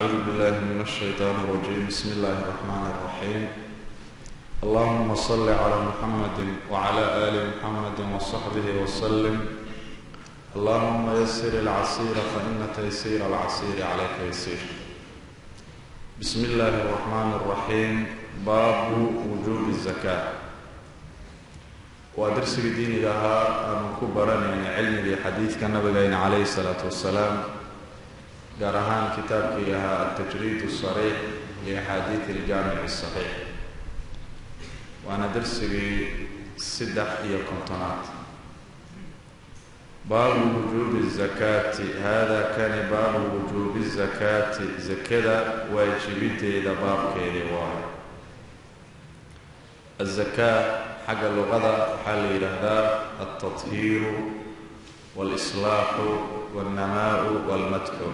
أعوذ بالله من الشيطان الرجيم بسم الله الرحمن الرحيم اللهم صل على محمد وعلى آل محمد وصحبه وسلم اللهم يسر العسير فإن تيسير العسير عليك يسير بسم الله الرحمن الرحيم باب وجوب الزكاة waa darsigii diiniga ahaa aanu ku baranayna cilmigii xadiidka nabigayna calayhi salaatu wasalaam gaar ahaan kitaabkii ahaa altajriid sariix liaxaadiid iljaamic saxiix waana darsigii saddex iyo kontonaad baabu wujuubi zakaati hada kani baabu wujuubi zakaati zakada waajibideeda baabkeedii waayo azakaa xagga luqada waxaa la yidhaahdaa altathiiru walislaaxu walnamaau walmadxu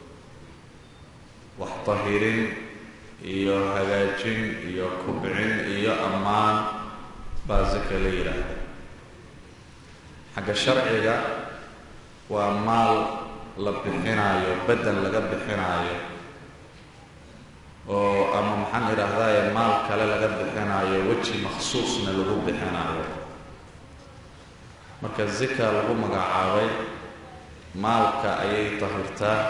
wax tahirin iyo hagaajin iyo kubcin iyo ammaan baa zaka la yidhaahda xagga sharciga waa maal la bixinaayo bedel laga bixinaayo oo ama maxaan idhaahdaaye maal kale laga bixinaayo weji makhsuusna lagu bixinaayo marka zika lagu magacaabay maalka ayay tahirtaa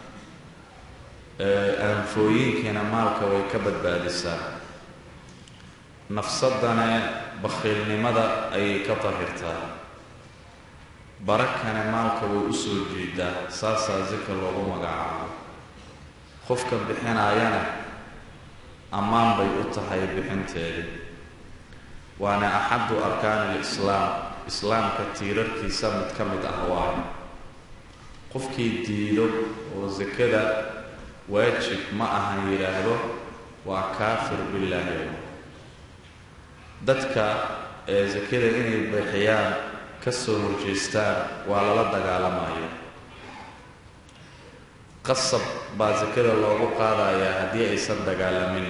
aanfooyinkiina maalka way ka badbaadisaa nafsadane bakhiilnimada ayay ka tahirtaa barakane maalka way u soo jiidaa saasaa zika loogu magacaabo qofka bixinaayana ammaan bay u tahay bixinteedii waana axadu arkaani lislaam islaamka tiirarkiisa mid ka mid ah waayo qofkii diido oo sakada waajib ma ahan yidhaahdo waa kaafir billaahi dadka ee sakada inay bixiyaan ka soo horjeestaan waa lala dagaalamayo qasab baa sakada loogu qaadayaa haddii aysan dagaalamin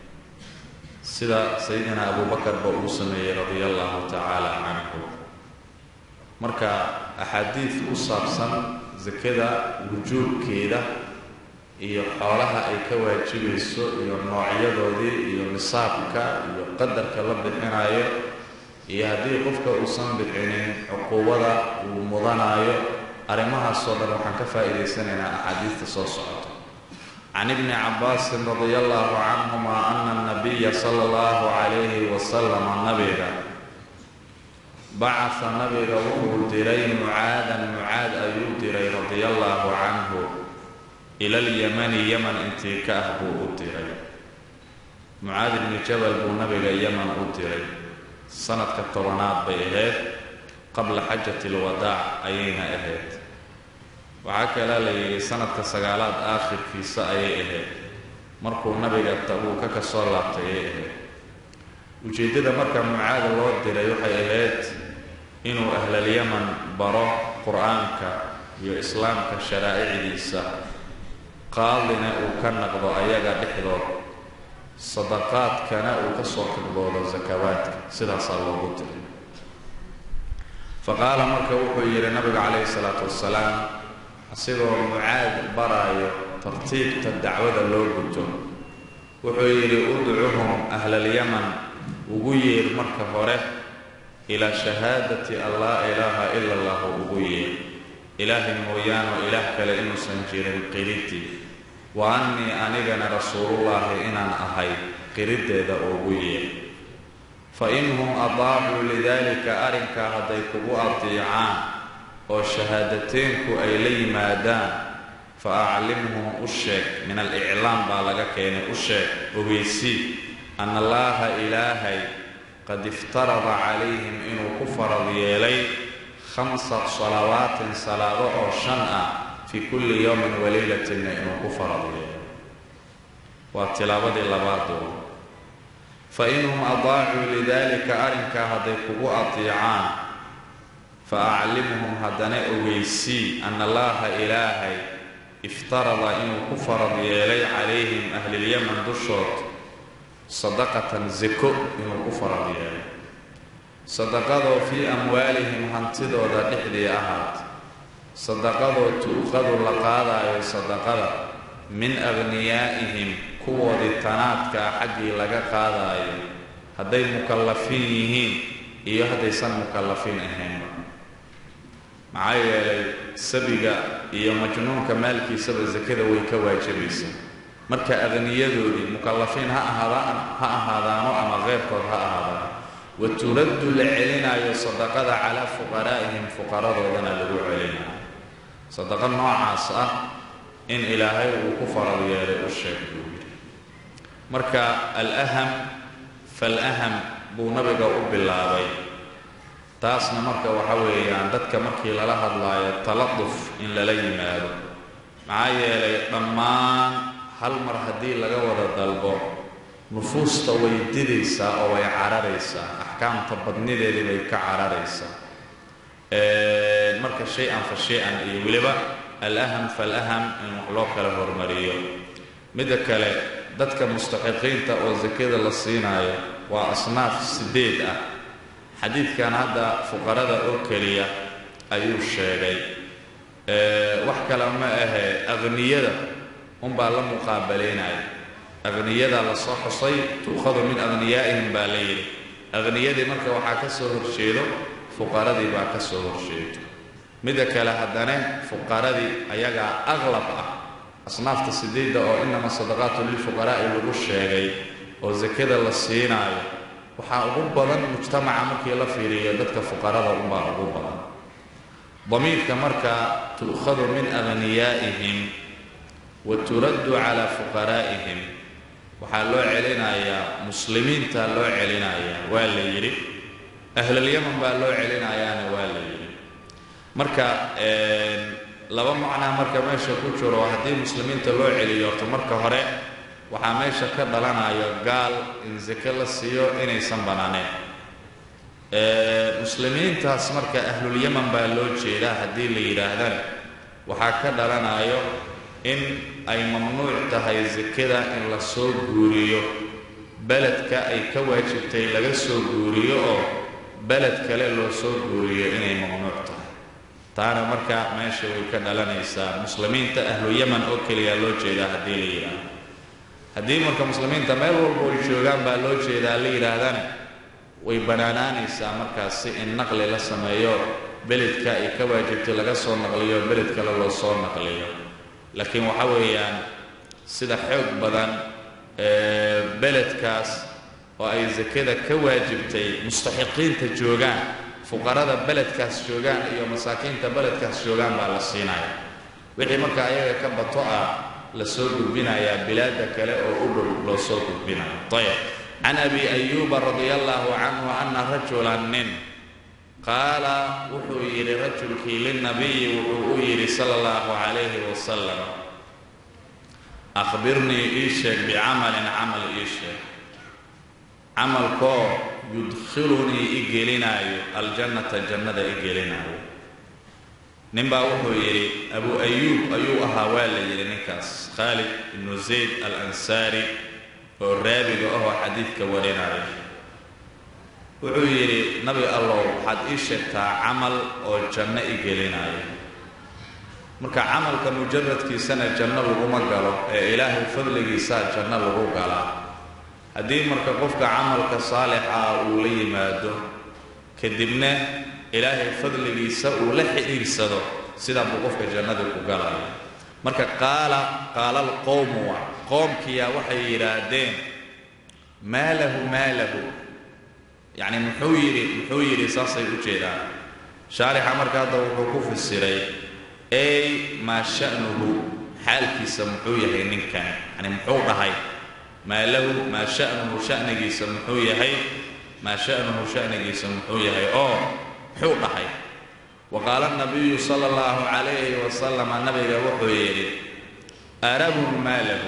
sida sayidina abuubakarba uu sameeyey radia allahu tacaala canhu marka axaadiid ku saabsan sakada wujuubkeeda iyo xoolaha ay ka waajibayso iyo noocyadoodii iyo nisaabka iyo qadarka la bixinayo iyo haddii qofka uusan bixinin cuquubada uu mudanaayo arrimahaasoo dhan waxaan ka faa'iidaysanaynaa axaadiista soo socota can ibni cabbaasin radia allahu canhuma ana anabiya sala allahu calayhi wasalama nabiga bacasa nabiga wuxuu diray mucaadan mucaad ayuu diray radia allahu canhu ila alyamani yaman intii ka ah buu u diray mucaad ibni jabal buu nabiga yaman u diray sanadka tobanaad bay ahayd qabla xajati alwadaac ayayna ahayd waxaa kalaa la yidhi sanadka sagaalaad aakhirkiisa ayay ahayd markuu nabiga tabuuka ka soo laabtay ayay ahayd ujeeddada marka mucaada loo diray waxay ahayd inuu ahlalyaman baro qur-aanka iyo islaamka sharaa'icdiisa qaadina uu ka naqdo ayaga dhexdood sadaqaadkana uu ka soo kordoodo sakawaadka sidaasaa loogu diray fa qaala marka wuxuu yidhi nabiga calayhi salaatu wasalaam asigoo mucaad baraayo tartiibta dacwada loo guto wuxuu yidhi udcuhum ahlalyaman ugu yeer marka hore ilaa shahaadati an laa ilaaha ila allahu ugu yeer ilaahay mooyaano ilaah kale inuusan jirin qiridii wa annii anigana rasuulullaahi inaan ahay qiriddeeda ugu yeer fa inhum adaacuu lidaalika arrinkaa hadday kugu adiicaan oo shahaadateynku ay la yimaadaan fa aclimhum u sheeg min aliclaam baa laga keenay u sheeg ogeysii ana allaaha ilaahay qad iftarada calayhim inuu ku farad yeelay khamsa salawaatin salaado oo shan ah fii kulli yowmin waleylatinna inuu ku farad yeelay waa tilaabadii labaadooda fa inhum adaacuu lidaalika arrinkaa hadday kugu adiicaan fa aclimhum haddana ogeysii ana allaaha ilaahay iftarada inuu ku farad yeelay calayhim ahlilyaman dushood sadaqatan zako inuu ku farad yeelay sadaqadoo fii amwaalihim hantidooda dhexdii ahaat sadaqadoo tu'qadu la qaadaayo sadaqada min aghniyaa'ihim kuwoodii tanaadkaa xaggii laga qaadaayo hadday mukallafiin yihiin iyo haddaysan mukallafiin ahaynba maxaa yeelay sabiga iyo majnuunka maalkiisaba sakada way ka waajibaysaa marka akhniyadoodii mukallafiin ha ahaadaan ha ahaadaano ama keyrkood ha ahaadaan wa turaddu la celinaayo sadaqada calaa fuqaraa'ihim fuqaradoodana lagu celinayo sadaqa noocaas ah in ilaahay uu ku farad yeelay u sheeg buu yidhi marka alaham falaham buu nabiga u bilaabay taasna marka waxa weeyaan dadka markii lala hadlaayo taladuf in lala yimaado maxaa yeelay dhammaan hal mar haddii laga wada dalbo nufuusta way didaysaa oo way cararaysaa axkaamta badnideedii bay ka cararaysaa marka shay-an fa shay-an iyo weliba alaham falaham in wax loo kala hormariyo midda kale dadka mustaxiqiinta oo sakada la siinaayo waa asnaaf sideed ah xadiidkan hadda fuqarada oo keliya ayuu sheegay wax kale ma ahe akhniyada unbaa la muqaabalaynaya akhniyada la soo xusay tuukhadu min akhniyaa'ihim baa la yidhi akhniyadii marka waxaa ka soo horjeedo fuqaradii baa ka soo horjeedo midda kale haddana fuqaradii ayagaa aqlab ah asnaafta sideedda oo inama sadaqaatu lilfuqaraa'i lagu sheegay oo sakada la siinaayo waxaa ugu badan mujtamaca markii la fiiriyo dadka fuqarada unbaa ugu badan damiirka marka tu'khadu min akhniyaa'ihim wa turaddu calaa fuqaraa'ihim waxaa loo celinayaa muslimiinta loo celinayaa waa la yidhi ahlulyaman baa loo celinayaana waa la yidhi marka laba macnaa marka meesha ku jiro haddii muslimiinta loo celiyo horto marka hore waxaa meesha ka dhalanayo gaal in sake la siiyo inaysan bannaaneen muslimiintaas marka ahlulyaman baa loo jeedaa haddii la yidhaahdana waxaa ka dhalanayo in ay mamnuuc tahay sakada in la soo guuriyo beledka ay ka waajibtay laga soo guuriyo oo beled kale loo soo guuriyo inay mamnuuc tahay taana marka meesha way ka dhalanaysaa muslimiinta ahlu yaman oo keliya loo jeedaa haddii la yidhaahdo haddii marka muslimiinta meel walba ay joogaan baa loo jeedaa la yidhaahdana way bannaanaanaysaa markaas si in naqli la sameeyo beledka ay ka waajibtay laga soo naqliyo beled kale loo soo naqliyo laakiin waxa weeyaan sida xoog badan beledkaas oo ay sakada ka waajibtay mustaxiqiinta joogaan fuqarada beledkaas joogaan iyo masaakiinta beledkaas joogaan baa la siinaya wixii marka ayaga ka bato ah la soo gudbinayaa bilaada kale oo u dhow loo soo gudbinayo ayb can abi ayuuba radia allahu canhu ana rajulan nin qaala wuxuu yidhi rajulkii lilnabiyi wuxuu u yidhi sala allahu calayhi wasalam akhbirnii ii sheeg bicamalin camal ii sheeg camalkoo yudkhilunii i gelinaayo aljannata jannada i gelinaayo ninbaa wuxuu yidhi abu ayuub ayuu ahaa waa la yidhi ninkaas khaalid ibnu zayd al ansaari oo raabiga ahoo xadiidka warinaayo wuxuu yidhi nabi allow waxaad ii sheegtaa camal oo janno i gelinaayo marka camalka mujaradkiisana janno laguma galo ee ilaahay fadligiisaa janno lagu galaa haddii marka qofka camalka saalixa uu la yimaado kadibna ilaahay fadligiisa uu la xidhiirsado sidaa buu qofka jannadii ku galaya marka qaala qaala alqowmu wa qoomkiyaa waxay yidhaahdeen maa lahu maa lahu yacni muxuu yidhi muxuu yidhi saasay u jeedaan shaarixa marka hadda wuxuu ku fasiray ey maa sha'nuhu xaalkiisa muxuu yahay ninkan yani muxuu dhahay maa lahu maa sha'nuhu sha'nigiisa muxuu yahay maa sha'nuhu sha'nigiisa muxuu yahay oo muxuu dhahay wa qaala nabiyu sala allahu calayhi wasalama nabiga wuxuu yidhi arabun maa lahu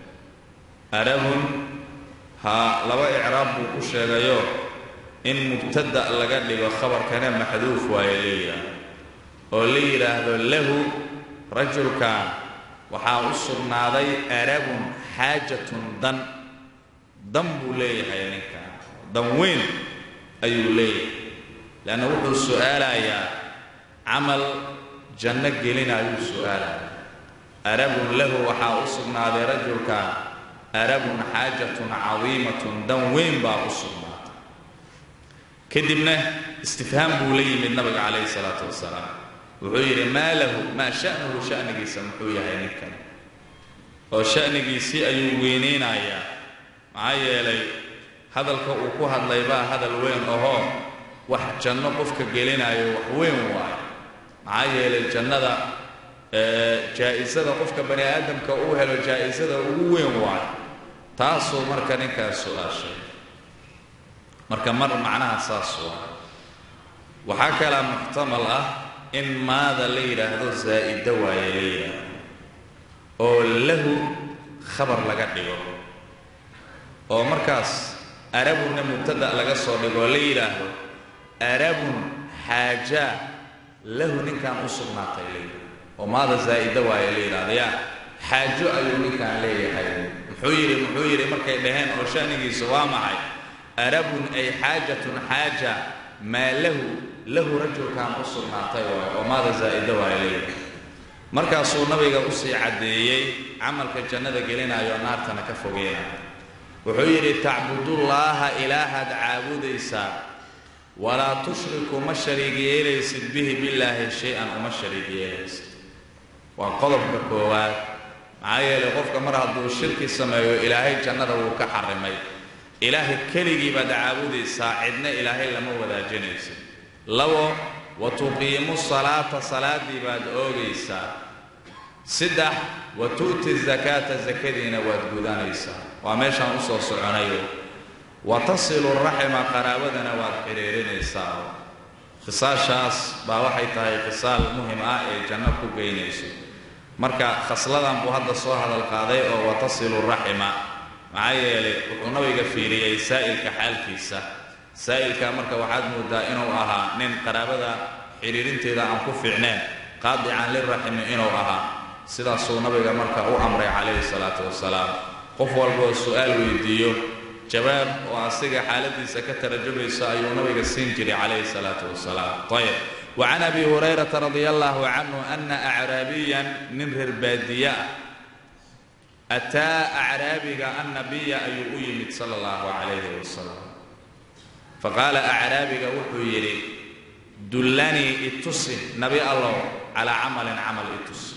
arabun haa laba icraab buu ku sheegayo in mubtada laga dhigo khabarkana maxduuf waaye la yidhaahdo oo la yidhaahdo lahu rajulkan waxaa u sugnaaday arabun xaajatun dan dan buu leeyahay ninkan dan weyn ayuu leeyahay leanna wuxuu su'aalayaa camal janno gelina ayuu su'aalaya arabun lahu waxaa u sugnaaday rajulkan arabun xaajatun cadiimatun dan weyn baa u sugnaatay kadibna istifhaam buu la yimid nabiga calayhi salaatu wasalaam wuxuu yidhi maa lahu maa sha'nuhu sha'nigiisa muxuu yahay ninkan oo sha'nigiisii ayuu weynaynayaa maxaa yeelay hadalka uu ku hadlay baa hadal weyn ahoo wax janno qofka gelinayo wax weyn waayo maxaa yeelay jannada jaa'isada qofka bani aadamka uu helo jaa'isada ugu weyn waayo taasuu marka ninkaas su-aashay marka mar macnaha saas waa waxaa kalaa muxtamal ah in maada la yidhaahdo zaa'ida waaye la yidhaahdo oo lahu khabar laga dhigo oo markaas arabunna mubtada laga soo dhigoo la yidhaahdo arabun xaajaa lahu ninkan u sugnaatay la yidhahdo oo maada zaa'ida waaye la yidhahdo yaa xaajo ayuu ninkan leeyahay muxuu yidhi muxuu yidhi markay dhaheen oo sha'nigiisu waa maxay arabun ay xaajatun xaaja maa lahu lahu rajulkan u sugnaatay waay oo maada zaa'ida waaye la yidhahdo markaasuu nabiga usii caddeeyey camalka jannada gelinayo naartana ka fogeynayo wuxuu yidhi tacbudullaaha ilaahaad caabudaysaa walaa tushriku ma shariig yeelaysid bihi billaahi shay-an uma shariig yeelaysid waa qodobka koowaad maxaa yeelay qofka mar hadduu shirki sameeyo ilaahay jannada wuu ka xarimay ilaahay keligii baad caabudaysaa cidna ilaahay lama wadaajinaysid labo wa tuqiimu salaata salaaddii baad oogaysaa saddex wa tu'ti zakaata sakadiina waad gudanaysaa waa meeshaan usoo soconayo wa tasilu raxima qaraabadana waad xidhiirinaysaa khisaashaas baa waxay tahay khisaal muhim ah ee janno ku geynayso marka khasladan buu hadda soo hadal qaaday oo wa tasilu raxima maxaa yeelay wuxuu nabiga fiiriyey saa'ilka xaalkiisa saa'ilka marka waxaad moodaa inuu ahaa nin qaraabada xidhiirinteeda aan ku fiicneen qaadican liraximi inuu ahaa sidaasuu nabiga marka u amray calayhi salaatu wasalaam qof walboo su-aal weydiiyo jawaab oo asiga xaaladiisa ka tarajumayso ayuu nabiga siin jiray calayhi salaatu wasalaam ayb wa can abi hurayrata radia allahu canhu ana acraabiyan nin reer baadiye ah ataa acraabiga annabiya ayuu u yimid sala allahu calayhi wasalam faqaala acraabiga wuxuu yidhi dullanii itusi nabi allow calaa camalin camal itusi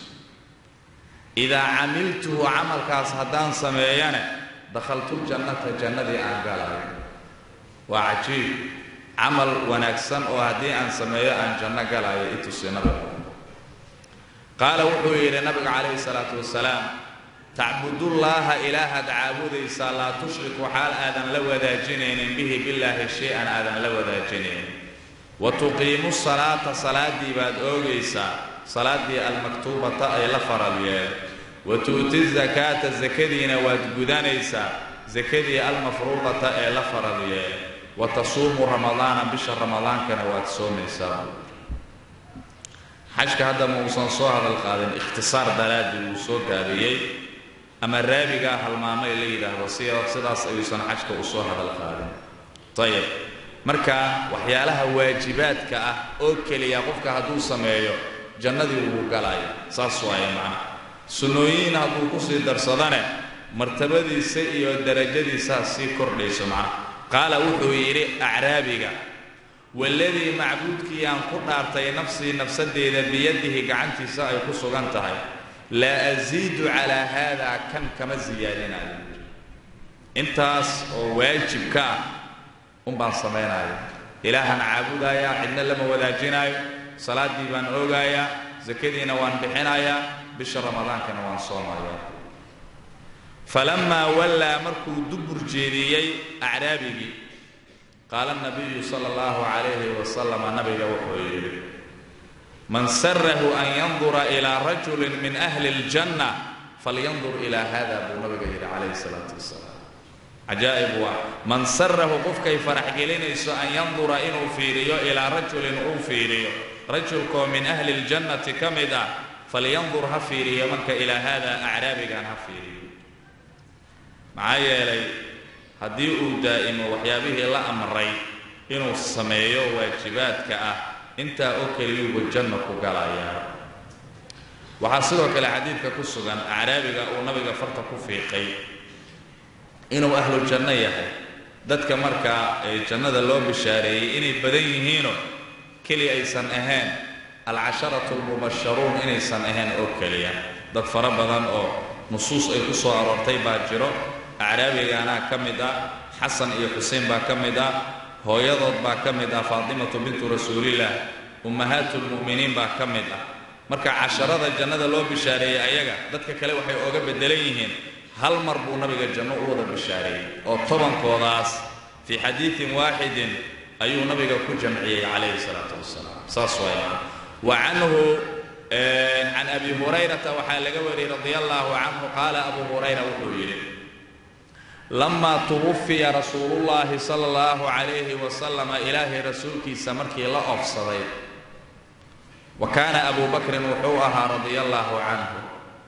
idaa camiltuhu camalkaas haddaan sameeyane dakhaltu jannata jannadii aan galayo waa cajiib camal wanaagsan oo haddii aan sameeyo aan janno galayo itusi nabiga qaala wuxuu yidhi nabiga calayhi salaatu wasalaam tacbudullaaha ilaahaad caabudaysaa laa tushriku xaal aadan la wadaajinaynin bihi billaahi shay-an aadan la wadaajinaynin wa tuqiimu salaata salaaddii baad oogaysaa salaaddii almaktuubata ay la faral yeel wa tu'ti zakaata sakadiina waad gudanaysaa sakadii almafruudata ee la faral yeel wa tasuumu ramadaana bisha ramadaankana waad soomaysaa xajka hadda ma uusan soo hadal qaadin ikhtisaar daraadii wuu soo gaabiyey ama raabigaa halmaamay la yidhaahdo si sidaas ayuusan xajka u soo hadal qaadin ayib marka waxyaalaha waajibaadka ah oo keliya qofka hadduu sameeyo jannadii wuu galaya saas waaye macna sunnooyin hadduu kusii darsadane martabadiisa iyo darajadiisaa sii kordhayso macna qaala wuxuu yidhi acraabiga waladii macbuudkii aan ku dhaartay nafsii nafsadeeda biyadihi gacantiisa ay ku sugan tahay laa asiidu calaa haadaa kan kama siyaadinayo intaas oo waajibka ah un baan samaynaya ilaahaan caabudayaa cidna lama wadaajinaayo salaaddii baan oogayaa sakadiina waan bixinayaa bisha ramadaankana waan soomayaa falamaa wallaa markuu dubur jeediyey acraabigii qaala nabiyu sala allahu calayhi wasalama nabiga wuxuu yidhi man sarahu an yandura ilaa rajulin min ahli اljanna falyandur ilaa hada buu nabiga yidhi calayhi salaatu wasalaam cajaa'ib waa man sarahu qofkay farax gelinayso an yandura inuu fiiriyo ilaa rajulin uu fiiriyo rajulkoo min ahli اljannati ka mid ah falyandur ha fiiriyo marka ilaa hada acraabigan ha fiiriyo maxaa yeelay haddii uu daa'imo waxyaabihii la amray inuu sameeyo waajibaadka ah intaa oo keliyuuba janno ku galayaa waxaa sidoo kale xadiidka ku sugan acraabiga uu nabiga farta ku fiiqay inuu ahlu janno yahay dadka markaa ee jannada loo bishaareeyey inay badan yihiinoo keli aysan ahayn alcasharatu almubasharuun inaysan ahayn oo keliya dad fara badan oo nusuus ay ku soo aroortay baa jiro acraabigaanaa ka mid ah xasan iyo xuseen baa ka mid ah hooyadood baa ka mid ah faatimatu bintu rasuulillaah ummahaatu lmu'miniin baa ka mid ah marka casharada jannada loo bishaareeyey ayaga dadka kale waxay ooga beddelan yihiin hal mar buu nabiga janno u wada bishaareeyey oo tobankoodaas fii xadiidin waaxidin ayuu nabiga ku jamciyey calayhi salaatu wasalaam saas waaya wa canhu can abi hurayrata waxaa laga wariyey radia allaahu canhu qaala abu hurayra wuxuu yidhi lamaa tuwufiya rasuulullaahi sala allahu calayhi wasalama ilaahay rasuulkiisa markii la oofsaday wa kaana abu bakrin wuxuu ahaa radia allaahu canhu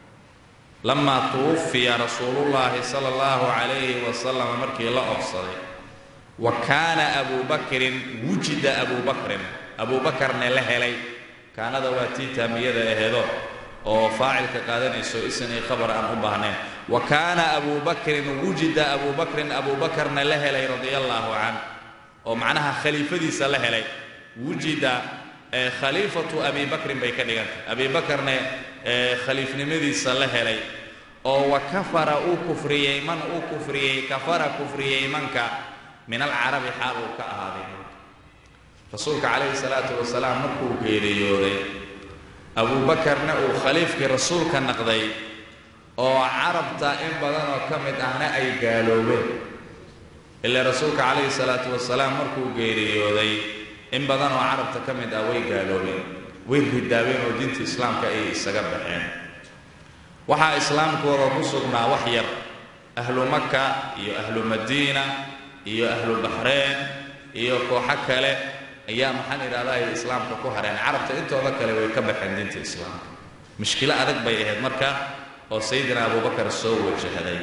lamaa tuwufiya rasuulullaahi sala allahu calayhi wasalama markii la oofsaday wa kaana abu bakrin wujida abu bakrin abu bakarne la helay kaanada waa tii taamiyada aheedo oo faacilka qaadanayso isin iyo khabar aan u baahnayn wa kaana abu bakrin wujida abu bakrin abu bakarna la helay radia allaahu canh oo macnaha khaliifadiisa la helay wujida khaliifatu abi bakrin bay ka dhigantay abi bakarne khaliifnimadiisa la helay oo wa kafara uu kufriyey man uu kufriyey kafara kufriyey manka min alcarabi xaal uu ka ahaaday rasuulka calayhi salaatu wasalaam markuu geeriyooday abuubakarna uu khaliifkii rasuulka naqday oo carabta in badanoo ka mid ahna ay gaaloobeen ilaa rasuulka calayhi salaatu wasalaam markuu geeriyooday in badan oo carabta ka mid ah way gaaloobeen way ridaabeen oo diinta islaamka ay isaga baxeen waxaa islaamkooda ku sugnaa wax yar ahlu maka iyo ahlu madiina iyo ahlu baxreen iyo kooxo kale ayaa maxaan idhahdaa ay islaamka ku hareen carabta intooda kale way ka baxeen diinta islaamka mushkilo adag bay ahayd marka oo sayidina abubakar soo wajahday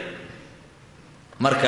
marka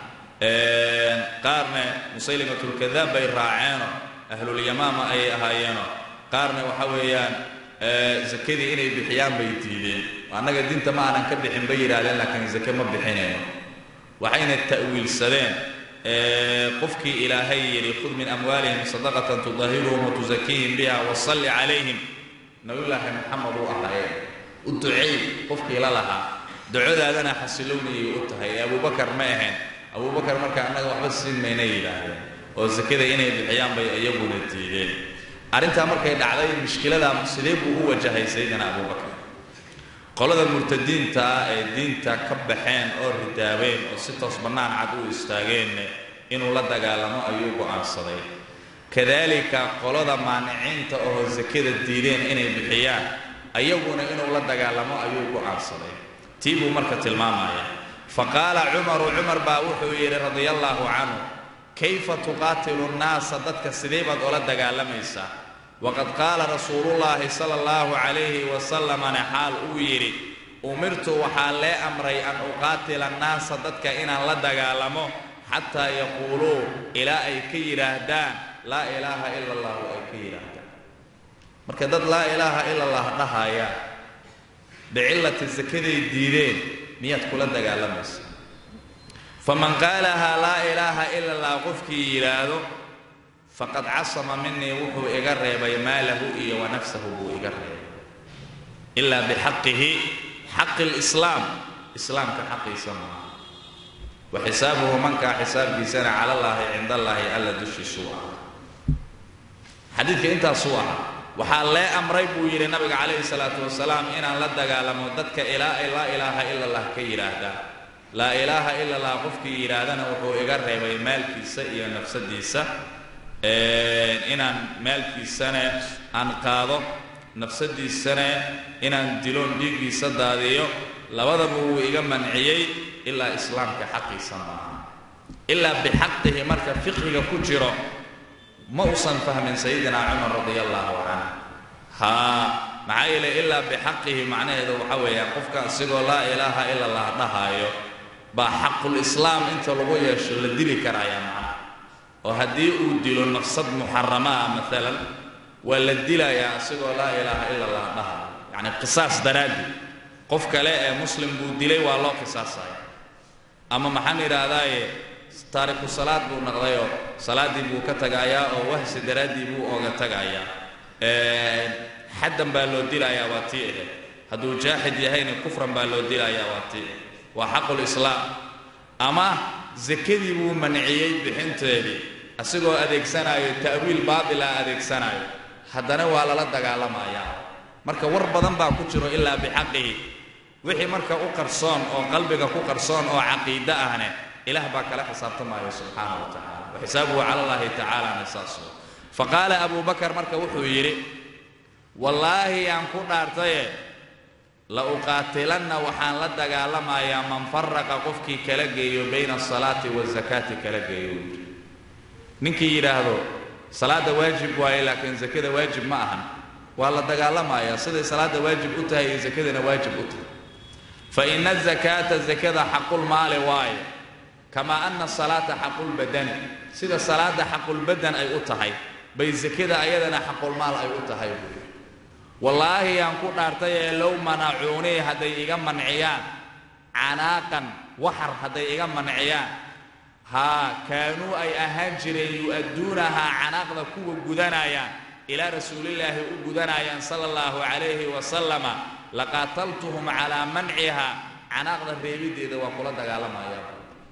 qaarne musaylimatulkadaab bay raaceeno ahlulyamaama ayay ahaayeeno qaarna waxa weeyaan zakadii inay bixiyaan bay diideen annaga diinta ma aanan ka bixin bay yidhahdeen laakiin zake ma bixinayno waxayna ta'wiilsadeen qofkii ilaahay yidhi khud min amwaalihim sadaqatan tudahiruhum watusakiihim biha wasalli calayhim nabiyulaahi maxamed uu ahaayeen u duceey qofkii la lahaa ducadaadana xasilownayay u tahay ee abubakar ma ahayn abubakar marka annaga waxba siin mayna yidhaahdeen oo sakada inay bixiyaan bay iyaguna diideen arrintaa markay dhacday mushkiladaa sidee buu u wajahay sayidina abubakar qolada murtadiinta ah ee diinta ka baxeen oo ridaabeen oo si toos bannaan cad u istaageenna inuu la dagaalamo ayuu go'aansaday kadaalika qolada maaniciinta oo sakada diideen inay bixiyaan ayaguna inuu la dagaalamo ayuu go'aansaday tii buu marka tilmaamaya fa qaala cumaru cumar baa wuxuu yidhi radia allaahu canhu kayfa tuqaatilu nnaasa dadka sidee baad ola dagaalamaysaa waqad qaala rasuulullaahi sala allahu calayhi wasalamana xaal uu yidhi umirtu waxaa lee amray an uqaatila annaasa dadka inaan la dagaalamo xataa yaquuluu ilaa ay ka yidhaahdaan laa ilaaha ila allahu ay ka yidhaahdaan marka dad laa ilaaha ila allah dhahaya bicillati sakaday diideen miyaad kula dagaalamaysa faman qaalahaa laa ilaaha ila allah qofkii yidhaahdo faqad casama minii wuxuu iga reebay maalahu iyo wa nafsahu buu iga reebay ilaa bixaqihi xaqi lislaam islaamka xaqiisa maaha wa xisaabuhu mankaa xisaabkiisana cala allaahi cinda allaahi alla dushiisuu ah xadiidka intaasuu ahaa waxaa lee amray buu yidhi nabiga calayhi salaatu wasalaam inaan la dagaalamo dadka ilaa ay laa ilaaha ila allah ka yidhaahdaa laa ilaaha ila allah qofkii yidhaahdana wuxuu iga reebay maalkiisa iyo nafsadiisa inaan maalkiisana aan qaado nafsadiisana inaan diloon dhiiggiisa daadiyo labadaba wuu iga manciyey ilaa islaamka xaqiisa maaha ilaa bixaqihi marka fiqhiga ku jiro ma usan fahmin sayidina cumar radia allaahu canh haa maxaa yeelay ilaa bixaqihi macnaheedu waxa weeyaan qofka asigoo laa ilaaha ila allah dhahaayo baa xaqulislaam inta lagu yeesho la dili karaya macna oo haddii uu dilo nafsad muxarama ah maalan waa la dilayaa asigoo laa ilaaha ila allah dhahaayo yacni qisaas daraaddi qof kale ee muslim buu dilay waa loo qisaasaya ama maxaan idhaahdaaye taariku salaad buu naqdayoo salaaddii buu ka tagaayaa oo wahsi daraaddii buu ooga tagaayaa xaddan baa loo dilayaa waa tii ahayd hadduu jaaxid yahayna kufran baa loo dilayaa waa tii waa xaqulislaam ama sakadii buu manciyey bixinteedii asigoo adeegsanayo ta'wiil baatila adeegsanayo haddana waa lala dagaalamayaa marka war badan baa ku jiro ilaa bixaqihi wixii marka u qarsoon oo qalbiga ku qarsoon oo caqiide ahne ilaah baa kala xisaabtamaayo subxaana wa tacala wa xisaabuhu cala allahi tacaalana saas fa qaala abu bakar marka wuxuu yidhi wallaahi yaan ku dhaartaye la uqaatilanna waxaan la dagaalamayaa man faraqa qofkii kala geeyo bayna asalaati waazakaati kala geeyo ninkii yidhaahdo salaadda waajib waaye laakiin sakada waajib ma ahan waa la dagaalamayaa siday salaadda waajib u tahay iyo sakadana waajib u tahay fa ina azakaata sakada xaqulmaali waaye kamaa ana asalaata xaqulbadani sida salaadda xaqulbadan ay u tahay bay sakada ayadana xaqulmaal ay u tahay buui wallaahi yaan ku dhaartay ee low manacuunii hadday iga manciyaan canaaqan waxar hadday iga manciyaan haa kaanuu ay ahaan jireen yu'adduunahaa canaaqda kuwa gudanayaan ilaa rasuulillaahi u gudanayaan sala allahu calayhi wasalama laqaataltuhum calaa mancihaa canaaqda reebiddeeda waa kula dagaalamayaa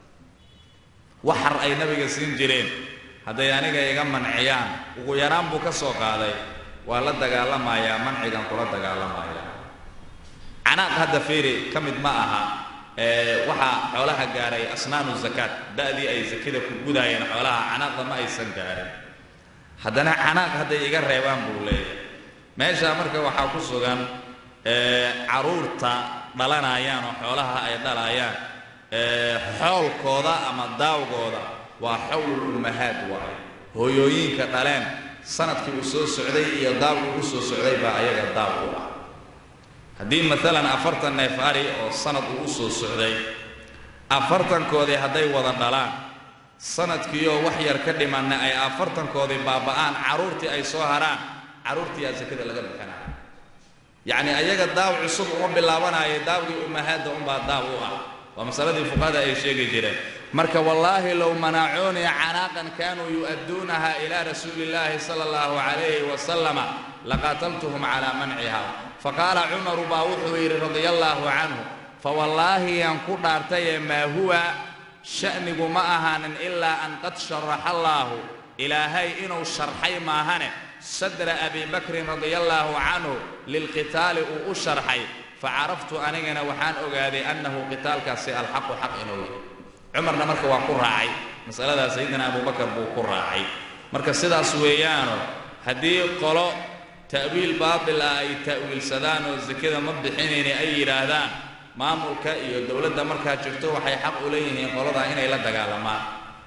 waxar ay nabiga siin jireen hadday aniga iga manciyaan ugu yaraan buu ka soo qaaday waa la dagaalamayaa mancigan kula dagaalamaya canaaq hadda fiiri ka mid ma aha waxaa xoolaha gaaray asnaanu zakaat da'dii ay sakada ku gudaayeen xoolaha canaaqda ma aysan gaarin haddana canaaq hadday iga reebaan buu leeyahay meeshaa marka waxaa ku sugan caruurta dhalanayaan oo xoolaha ay dhalayaan xoolkooda ama daawgooda waa xowlul ummahaad waayo hooyooyinka dhaleen sanadkii uu soo socday iyo daawgu u soo socday baa ayaga daaw u ah haddii maalan afartan neef ari oo sanad uu u soo socday afartankoodii hadday wada dhalaan sanadkiioo wax yar ka dhimanna ay afartankoodii baaba'aan carruurtii ay soo haraan carruurtiiyaa sakada laga bixinaya yacni ayaga daaw cusub uma bilaabanaayo daawgii ummahaadda unbaa daaw u ah waa masaladii fuqahada ay sheegi jireen marka wallaahi low manacuunii canaaqan kaanuu yu'adduunaha ilaa rasuuli illaahi sala allahu calayhi wasalama laqaataltuhum calaa manciha faqaala cumaru baa wuxuu yidhi radia allaahu canhu fawallaahi yaan ku dhaartaye maa huwa sha'nigu ma ahaanin ilaa an qad sharaxa allaahu ilaahay inuu sharxay maahane sadra abi bakrin radia allaahu canhu lilqitaali uu u sharxay facaraftu anigana waxaan ogaaday annahu qitaalkaasi alxaqu xaq inuu yahay cumarna marka waa ku raacay masaladaa sayidina abubakar buu ku raacay marka sidaas weeyaano haddii qolo ta'wiil baatil ah ay ta'wiilsadaan oo sakada ma bixinayni ay yidhaahdaan maamulka iyo dowladda markaa jirto waxay xaq u leeyihiin qoladaa inay la dagaalamaan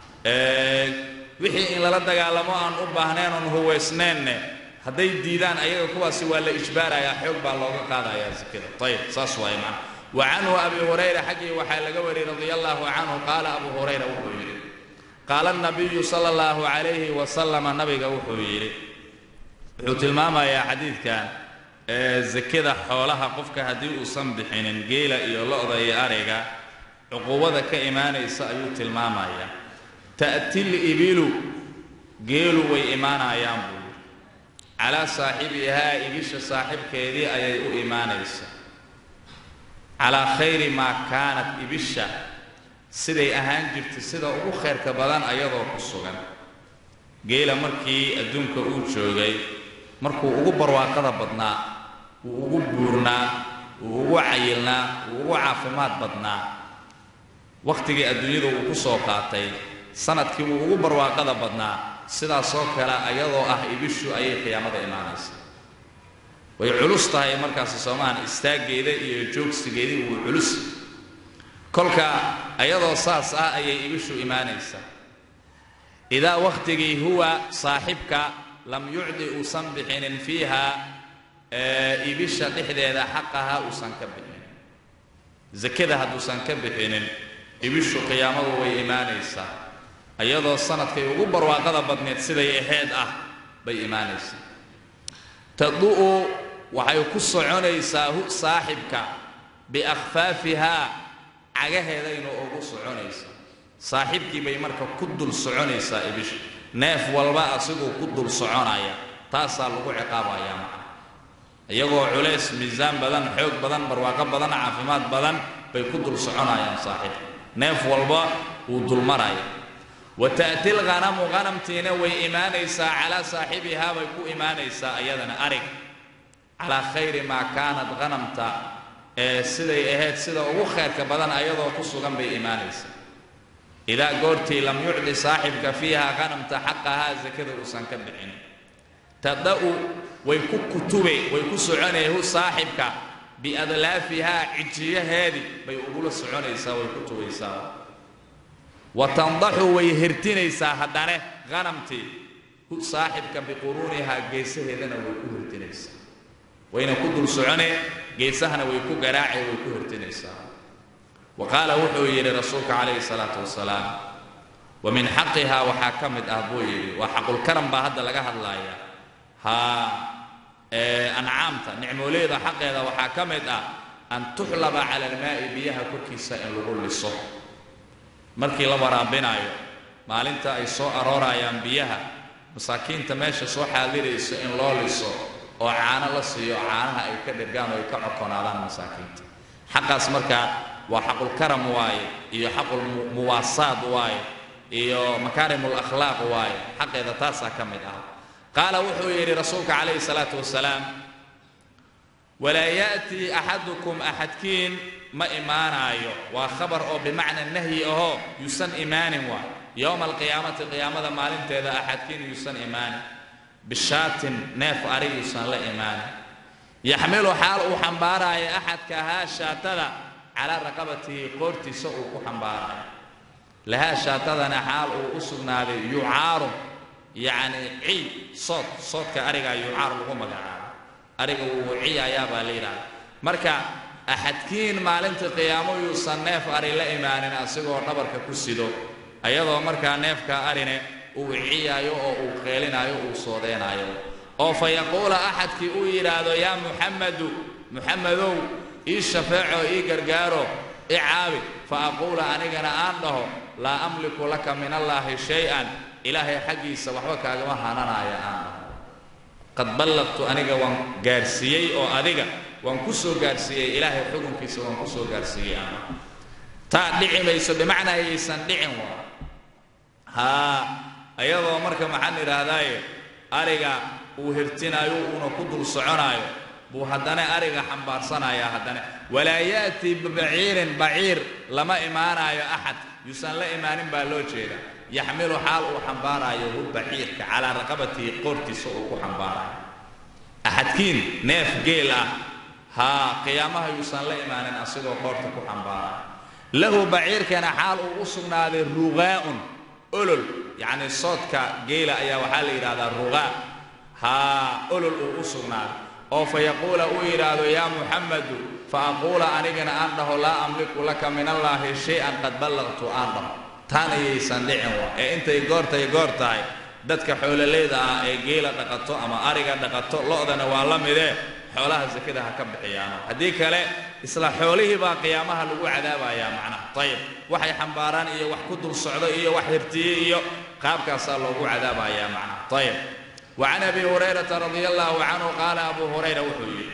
wixii in lala dagaalamo aan u baahnayn oon huwaysnaynne hadday diidaan ayaga kuwaasi waa la ijbaarayaa xoog baa looga qaadayaa sakada ayib saas waaye macna wa canhu abi hurayra xaggii waxaa laga wariyey radia allaahu canhu qaala abu hurayra wuxuu yidhi qaala nabiyu sala allahu calayhi wasalama nabiga wuxuu yidhi wuxuu tilmaamayaa xadiidkan sakada xoolaha qofka haddii uusan bixinin geela iyo lo-da iyo ariga cuquubada ka imaanaysa ayuu tilmaamayaa ta'til ibilu geelu way imaanayaan buu yidhi calaa saaxibihaa ibisha saaxibkeedii ayay u imaanaysa calaa khayri maa kaanat ibisha siday ahaan jirtay sida ugu khayrka badan ayadoo ku sugan geela markii adduunka uu joogay markuu ugu barwaaqada badnaa wuu ugu buurnaa wuu ugu cayilnaa wuu ugu caafimaad badnaa wakhtigii adduunyada uu ku soo qaatay sanadkii wuu ugu barwaaqada badnaa sidaasoo kale ayadoo ah ibishu ayay qiyaamada imaanaysa way culus tahay markaasi soomahan istaaggeeda iyo joogsigeedii wuu culus kolka ayadoo saas ah ayay ibishu imaanaysaa idaa wakhtigii huwa saaxibka lam yucdi uusan bixinin fiiha ibisha dhexdeeda xaqaha uusan ka bixinin sakada hadduusan ka bixinin ibishu qiyaamadu way imaanaysaa iyadoo sanadkay ugu barwaaqada badneed siday ahayd ah bay imaanaysaa tadu'u waxay ku soconaysaa hu saaxibka biakhfaafihaa cagaheedayna ugu soconaysaa saaxiibkii bay marka ku dul soconaysaa ibisha neef walba asiguu ku dul soconaya taasaa lagu ciqaabayaa macna iyagoo culays miisaan badan xoog badan barwaaqo badan caafimaad badan bay ku dul soconayaan saaxiibka neef walba wuu dulmaraya wa ta'ti lghanamu ghanamtiina way imaanaysaa calaa saaxibihaa bay ku imaanaysaa iyadana arig calaa khayri maa kaanat ghanamta ee siday ahayd sida ugu khayrka badan ayadoo ku sugan bay imaanaysaa idaa goortii lam yucdi saaxibka fiiha ghanamta xaqahaa sakada uusan ka bixin tada'u way ku kutube way ku soconaya hu saaxibka biadlaafihaa cijiyaheedii bay ugula soconaysaa way ku tubaysaa wa tandaxu way hirtinaysaa haddane hanamtii hu saaxibka biquruunihaa geesaheedana way ku hirtinaysaa wayna ku dul soconee geesahana way ku garaacee way ku hirtinaysaa wa qaala wuxuu yidhi rasuulka calayhi salaatu wasalaam wa min xaqihaa waxaa ka mid ah buu yidhi waa xaqulkaram baa hadda laga hadlaaya haa ancaamta nicmooleeda xaqeeda waxaa ka mid ah an tuxlaba cala almaa'i biyaha korkiisa in lagu liso markii la waraabinaayo maalinta ay soo aroorayaan biyaha masaakiinta meesha soo xaadirayso in loo liso oo caano la siiyo caanaha ay ka dhergaan oo ay ka cokonaadaan masaakiinta xaqaas markaa waa xaqulkaram waaye iyo xaqulmuwaasaad waaye iyo makaarimul akhlaaq waaye xaqeeda taasaa ka mid ah qaala wuxuu yidhi rasuulka calayhi salaatu wasalaam walaa ya'tii axadukum axadkiin ma imaanaayo waa khabar oo bimacna nahyi ahoo yuusan imaanin waay yowma alqiyaamati qiyaamada maalinteeda axadkiin yuusan imaanin bishaatin neef arig yuusan la imaanin yaxmilu xaal uu xambaaraayo axadka haa shaatada calaa raqabatihi qoortiisa uu ku xambaaraayo lahaa shaatadana xaal uu u sugnaaday yucaaru yacni ciid sood soodka arigaa yucaar lagu magacaabo ariga wuu ciyayaa baa la yidhahda marka axadkiin maalinta qiyaamo yuusan neef ari la imaanin asigoo dhabarka ku sido ayadoo markaa neefka arine uu ciyaayo oo uu qeelinaayo uu soodeynaayo oo fa yaquula axadkii uu yidhaahdo yaa muxammadu muxammadow ii shafeeco ii gargaaro i caabi fa aquula anigana aan dhaho laa amliku laka min allaahi shay-an ilaahay xaggiisa waxba kaagama hananaaya aan dhaho qad ballaqtu aniga waan gaarsiiyey oo adiga waan ku soo gaarsiiyey ilaahay xukunkiisa waan ku soo gaarsiiyey aan dhaho taa dhici mayso bimacnaa yaysan dhicin waa haa ayadoo marka maxaan idhaahdaaye ariga uu hirtinaayo uuna ku dul soconaayo buu haddana ariga xambaarsanayaa haddana walaa ya'tii bibaciirin baciir lama imaanaayo axad yuusan la imaanin baa loo jeeda yaxmilu xaal uu xambaaraayo hu baciirka calaa raqabatihi qoortiisa uu ku xambaarayo axadkiin neef geel ah haa qiyaamaha yuusan la imaanin asigoo qoorta ku xambaarayo lahu baciirkana xaal uu u sugnaaday rugaa'un olol yacni soodka geela ayaa waxaa la yidhahdaa rugaa haa olol uu u sugnaaday oo fa yaquula uu yidhaahdo yaa muxammadu fa aquula anigana aan dhaho laa amliku laka min allaahi shay-an qad ballaqtu aan dhaho taana yaysan dhicin waa ee intay goortay goor tahay dadka xoololeyda ah ee geela dhaqato ama ariga dhaqato lo-dana waa la midee xoolaha sakada ha ka bixiyaano haddii kale isla xoolihii baa qiyaamaha lagu cadaabayaa macnaha ayib waxay xambaaraan iyo wax ku dul socdo iyo wax hirtiyey iyo qaabkaasaa loogu cadaabayaa macnaha ayib وعن أبي هريرة رضي الله عنه قال أبو هريرة وحوي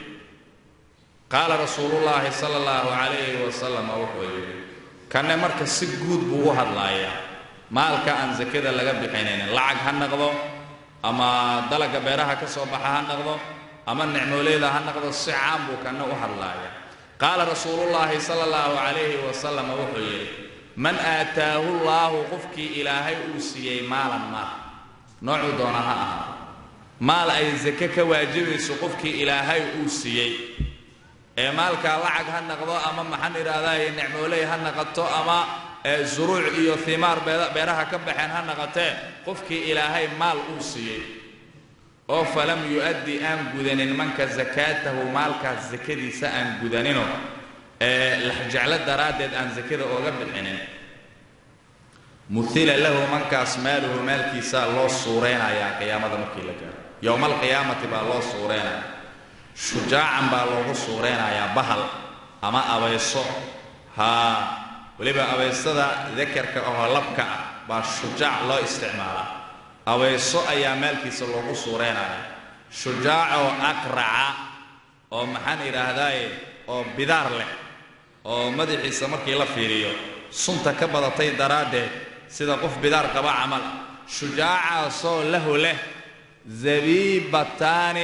قال رسول الله صلى الله عليه وسلم وحوي كان مركز سجود بوها اللايا مالك أن زكدا لغا بحينين لعق هنقضو أما دلق بيرها كسو بحا هنقضو أما النعموليدا هنقضو السعام بو كان وها اللايا قال رسول الله صلى الله عليه وسلم وحوي من آتاه الله قفكي إلهي أوسيي مالا ما نوع دونها أهل maal ay sake ka waajibayso qofkii ilaahay uu siiyey ee maalkaa lacag ha naqdo ama maxaan idhaahdaye nicmooley ha naqato ama zuruuc iyo himaar beeraha ka baxeen ha naqatee qofkii ilaahay maal uu siiyey oo falam yu'addi aan gudanin manka sakaatahu maalkaas sakadiisa aan gudanino ee laxjeclo daraaddeed aan sakada ooga bixinin muhila lahu mankaas maaluhu maalkiisaa loo suureynayaa qiyaamada markii la gaaro yowma alqiyaamati baa loo suureynaya shujaacan baa loogu suureynayaa bahal ama abayso haa weliba abaysada dakarka ahoo labka ah baa shujaac loo isticmaalaa abayso ayaa maalkiisa loogu suureynaya shujaacoo aqraca oo maxaan idhaahdaaye oo bidaar leh oo madaxiisa markii la fiiriyo sunta ka badatay daraaddeed sida qof bidaar qaba camal shujaacaasoo lahu leh zabiibataani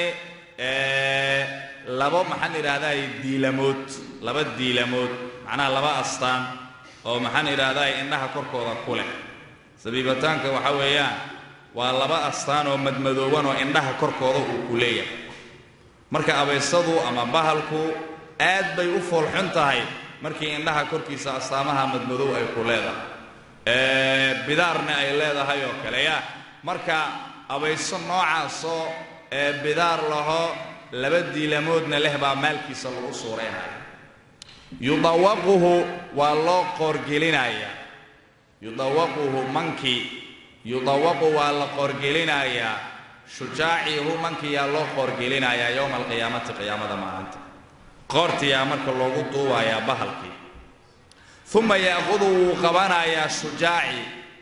labo maxaan idhaahdaay diilamood laba diilamood macnaha laba astaan oo maxaan idhaahdaay indhaha korkooda ku leh zabiibataanka waxa weeyaan waa laba astaan oo madmadooban oo indhaha korkooda uu ku leeyahay marka abaysadu ama bahalku aad bay u foolxun tahay markii indhaha korkiisa astaamaha madmadow ay ku leedahay bidaarna ay leedahay oo kale ya marka abayso noocaasoo ee bidaar laho laba diilamoodna leh baa maalkiisa lagu suureynaya yudawaquhu waa loo qoorgelinayaa yudawaquhu mankii yudawaqu waa la qoorgelinayaa shujaacihu mankiyaa loo qoorgelinayaa yowma alqiyaamati qiyaamada maalinta qoortiyaa marka loogu duubayaa bahalkii uma ya'qudu wuu qabanayaa shujaaci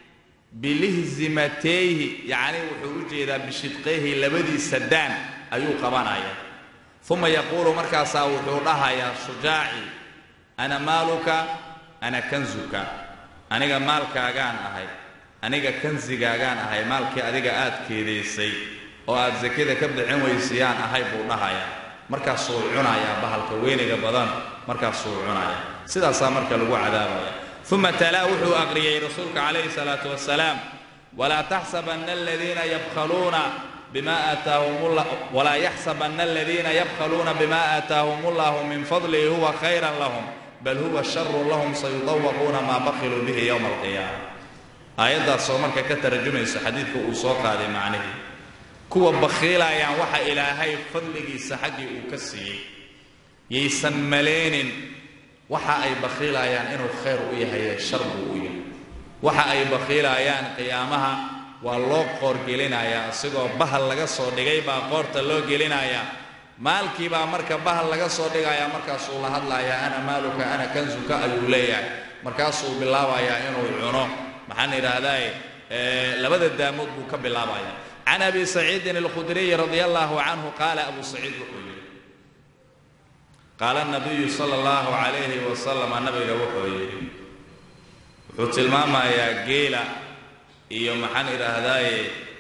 bilihzimateyhi yacni wuxuu u jeedaa bishidqeyhi labadiisa daan ayuu qabanayaa uma yaquulu markaasaa wuxuu dhahayaa shujaaci ana maaluka ana kanzuka aniga maalkaagaan ahay aniga kansigaagaan ahay maalkii adiga aad keedaysay oo aad sakada ka bixin weysayaan ahay buu dhahayaa markaasuu cunayaa bahalka weyniga badan markaasuu cunayaa sidaasaa marka lagu cadaabaya uma talaa wuxuu aqriyey rasuulka calayhi salaatu wasalaam walaa taxsabanna aladiina yabkhaluuna bima aataahum walaa yaxsabanna aladiina yabkhaluuna bima aataahum ullahu min fadlihi huwa khayran lahum bal huwa sharun lahum sayudawaquuna maa bakiluu bihi yowma alqiyaama aayaddaasoo marka ka tarjumayso xadiidka uu soo qaaday macnihii kuwa bakhiilayaan waxa ilaahay fadligiisa xaggii uu ka siiyey yaysan maleenin waxa ay bakhiilayaan inuu khayr u yahay shar buu u yahay waxa ay bakhiilayaan qiyaamaha waa loo qoorgelinayaa isigoo bahal laga soo dhigay baa qoorta loo gelinayaa maalkii baa marka bahal laga soo dhigayaa markaasuu la hadlayaa ana maaluka ana kansuka ayuu leeyahay markaasuu bilaabayaa inuu cuno maxaan idhaahdaye labada daamood buu ka bilaabaya can abi saciidin alkhudriyi radia allahu canhu qaala abu saciid wuxuu yidhi qaala nabiyu sala allahu calayhi wasalama nabiga wuxuu yidhi wuxuu tilmaamayaa geela iyo maxaan idhaahdaaye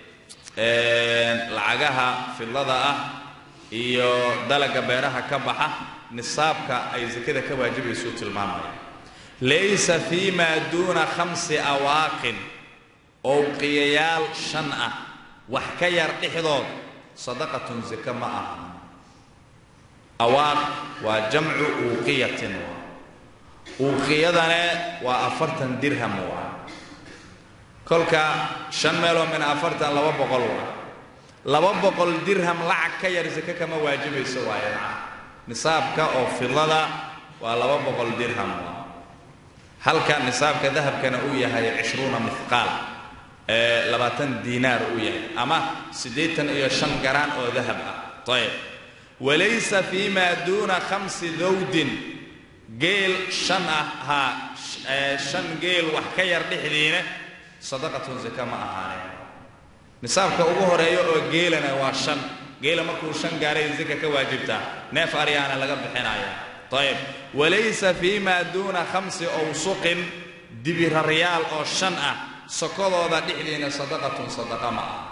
lacagaha fidlada ah iyo dalaga beeraha ka baxa nisaabka ay sakada ka waajibaysuu tilmaamaya laysa fii maa duuna khamsi awaaqin owqiyayaal shan ah wax ka yar dhexdood sadaqatun sake ma aha awaaq waa jamcu uuqiyatin uuqiyadane waa afartan dirham waa kolka shan meeloo min afartan laba boqol waa laba boqol dirham lacag ka yar sake kama waajibayso waaye maca nisaabka oo fidlada waa laba boqol dirham waa halka nisaabka dahabkana uu yahay cishruuna mihqaal ee labaatan diinaar uu yahay ama siddeetan iyo shan garaan oo dahab ah ayb walaysa fii maa duuna khamsi dawdin geel shan ah haa shan geel wax ka yar dhexdiina sadaqatun saka ma ahaaneen nisaabka ugu horeeya oo geelana waa shan geela markuu shan gaaray saka ka waajibtaa neef aryaana laga bixinaya ayb walaysa fii maa duuna khamsi owsuqin dibiraryaal oo shan ah sokodooda dhexdiina sadaqatun sadaqa ma aha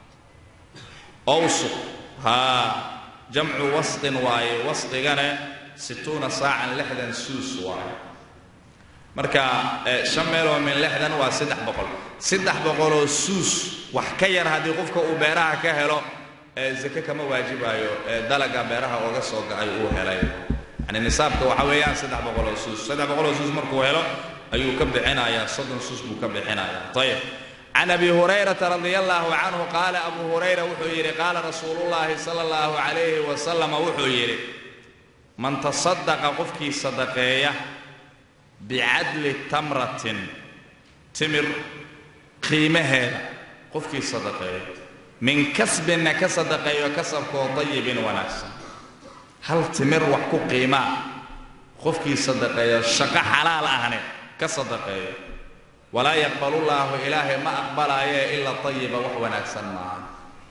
owsuq haa jamcu wasqin waaye wasqigana situuna saacan lixdan suus waaye marka shan meeloo min lixdan waa saddex boqol saddex boqoloo suus wax ka yar haddii qofka uu beeraha ka helo sake kama waajibaayo dalaga beeraha ooga soo ga'ay uu helay yani nisaabka waxa weeyaan saddex boqoloo suus saddex boqoloo suus markuu helo ayuu ka bixinayaa soddon suus buu ka bixinayaa ayib can abi hurayrata radia allahu canhu qaala abu hurayra wuxuu yidhi qaala rasuulullaahi sala allahu calayhi wasalama wuxuu yidhi man tasadaqa qofkii sadaqeeya bicadli tamratin timir qiimaheeda qofkii sadaqeeya min kasbinna ka sadaqeeyo kasabkoo dayibin wanaagsan hal timir wax ku qiimaa qofkii sadaqeeyo shaqo xalaal ahne ka sadaqeeyo walaa yaqbalullaahu ilaahay ma aqbalaaye ila tayiba wax wanaagsan maaha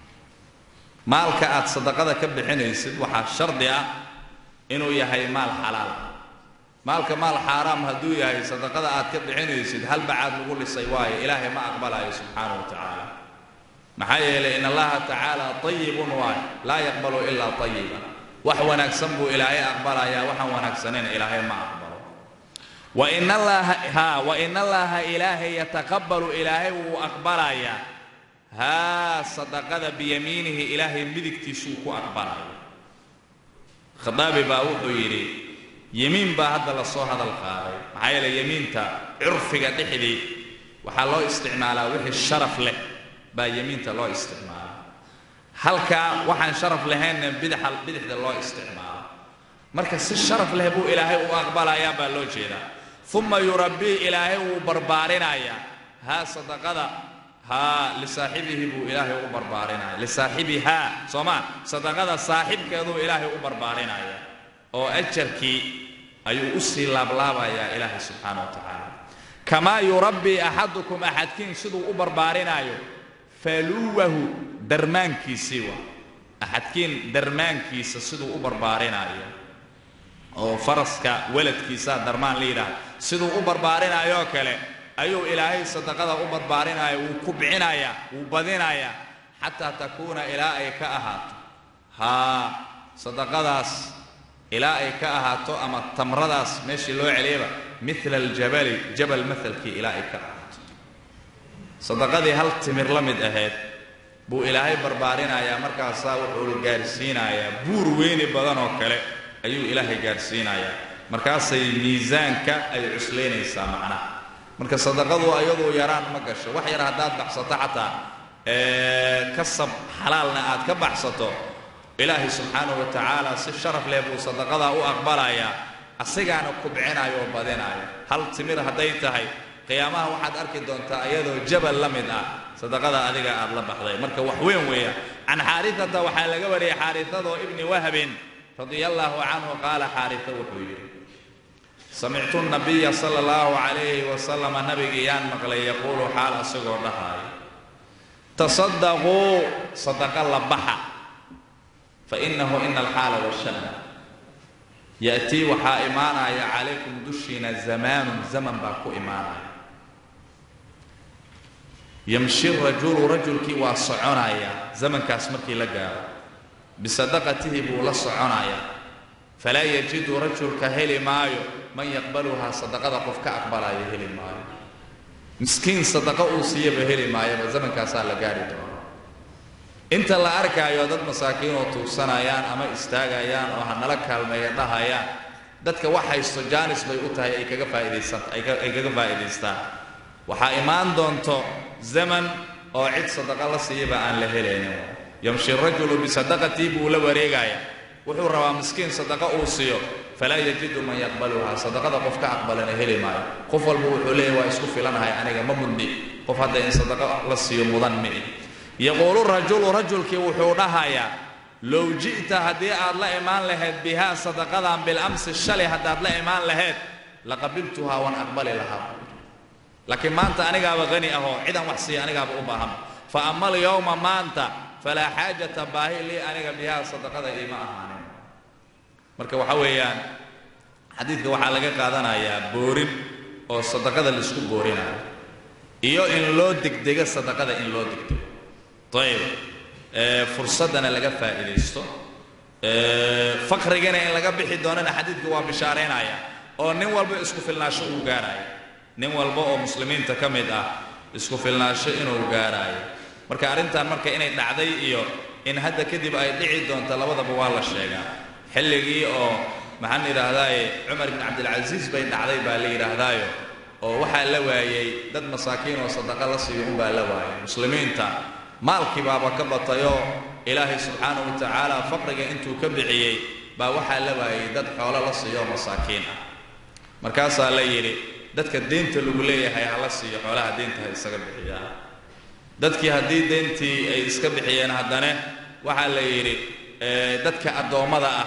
maalka aad sadaqada ka bixinaysid waxaa shardi ah inuu yahay maal xalaal maalka maal xaaraam hadduu yahay sadaqada aad ka bixinaysid hal bacaad lagu dhisay waayo ilaahay ma aqbalaayo subxaana wa tacaala maxaa yeelay in allaha tacaala tayibun waayo laa yaqbalu ilaa tayiba wax wanaagsan buu ilaahay aqbalayaa waxaan wanaagsaneyn ilaahay ma aqbalo wain allaha ha wain allaha ilaahay yataqabbalu ilaahay wuu aqbalayaa haa sadaqada biyamiinihi ilaahay midigtiisuu ku aqbalaya khadaabi baa wuxuu yidhi yemiin baa hadda lasoo hadal qaaday maxaa yeelay yemiinta curfiga dhexdii waxaa loo isticmaalaa wixii sharaf leh baa yemiinta loo isticmaalaa halkaa waxaan sharaf lahaynna bidaxa bidixda loo isticmaalo marka si sharaf leh buu ilaahay u aqbalayaa baa loo jeedaa uma yurabbii ilaahay wuu barbaarinayaa haa sadaqada haa lisaaxibihi buu ilaahay u barbaarinaya lisaaxibihaa soomaa sadaqada saaxibkeeduu ilaahay u barbaarinaya oo ajarkii ayuu u sii laablaabayaa ilaahay subxaana wa tacaala kamaa yurabbii axadukum axadkiin siduu u barbaarinaayo faluwahu darmaankiisii waa axadkiin darmaankiisa siduu u barbaarinaayo oo faraska weladkiisaa darmaan la yidhaahda siduu u barbaarinaayoo kale ayuu ilaahay sadaqada u barbaarinaya wuu kubcinayaa wuu badinayaa xataa takuuna ilaa ay ka ahaato haa sadaqadaas ilaa ay ka ahaato ama tamradaas meeshii loo celiyaba mila aljabali jabal maalkii ilaa ay ka ahaato sadaqadii hal timir la mid ahayd buu ilaahay barbaarinayaa markaasaa wuxuu gaarsiinayaa buur weyni badan oo kale ayuu ilaahay gaarsiinayaa markaasay miisaanka ay cuslaynaysaa macnaha marka sadaqadu ayaduu yaraan ma gasho wax yar haddaad baxsato xataa kasab xalaalna aad ka baxsato ilaahay subxaanahu wa tacaala si sharaf leh buu sadaqadaa u aqbalayaa asigaana kubcinaayo oo badinaayo hal timir hadday tahay qiyaamaha waxaad arki doontaa iyadoo jabal la mid ah sadaqada adiga aad la baxday marka wax weyn weeya can xaaritata waxaa laga wariyay xaaritadoo ibni wahbin radia allaahu canhu qaala xaarita wuxuu yidhi samictu nabiya sala allahu calayhi wasalama nabigii yaan maqlay yaquulu xaal asagoo dhahaayo tasadaquu sadaqa la baxa fa inahu ina alxaala washana ya'tii waxaa imaanaya calaykum dushiina zamaanun zaman baa ku imaanaya yamshi rajulu rajulkii waa soconaya zamankaas markii la gaaro bisadaqatihi buu la soconayaa falaa yajidu rajulka heli maayo man yaqbaluhaa sadaqada qof ka aqbalaayo heli maayo miskiin sadaqo uu siiyaba heli maayaba zamankaasaa la gaari doona inta la arkaayo dad masaakiinoo tuugsanayaan ama istaagayaan oo hanala kaalmeeya dhahayaan dadka wax haysto jaanis bay u tahay ay kaga faaidaysat ay kaga faa'idaystaan waxaa imaan doonto zaman oo cid sadaqa la siiyaba aan la helaynin yamshi rajulu bisadaqatii buu la wareegaya wuxuu rabaa miskiin sadaqa uu siiyo falaa yajidu man yaqbaluhaa sadaqada qof ka aqbalana heli maayo qof walba wuxuu leeyahy waa isku filanahay aniga ma mudni qof hadda in sadaqa la siiyo mudan mi'i yaquulu rajulu rajulkii wuxuu dhahayaa low ji'ta haddii aad la imaan lahayd bihaa sadaqadan bilamsi shalay haddaad la imaan lahayd laqabiltuhaa waan aqbali lahaa laakiin maanta anigaaba hani ahoo cidan wax siiya anigaaba u baahan fa ama alyowma maanta falaa xaajata baahi lii aniga bihaa sadaqada iima ahaanin marka waxa weeyaan xadiidka waxaa laga qaadanayaa boorin oo sadaqada laisku boorinayo iyo in loo degdego sadaqada in loo degdego ayib fursaddana laga faa'iidaysto faqrigana in laga bixi doonana xadiidka waa bishaaraynaya oo nin walba isku filnaasho uu gaaraayo nin walba oo muslimiinta ka mid ah isku filnaasho inuu gaaraayo marka arrintan marka inay dhacday iyo in hadda kadib ay dhici doonto labadaba waa la sheegaa xilligii oo maxaan yidhaahdaaye cumar ibn cabdilcasiis bay dhacday baa la yidhaahdaayo oo waxaa la waayey dad masaakiin oo sadaqa la siiyo unbaa la waayay muslimiinta maalkii baaba ka batayoo ilaahay subxaanahu wa tacaala faqriga intuu ka bixiyey baa waxaa la waayey dad xoolo la siiyo masaakiin ah markaasaa la yidhi dadka deynta lagu leeyahay ha la siiyo xoolaha deynta ha isaga bixiyaan dadkii haddii deyntii ay iska bixiyeen haddana waxaa la yidhi dadka addoommada ah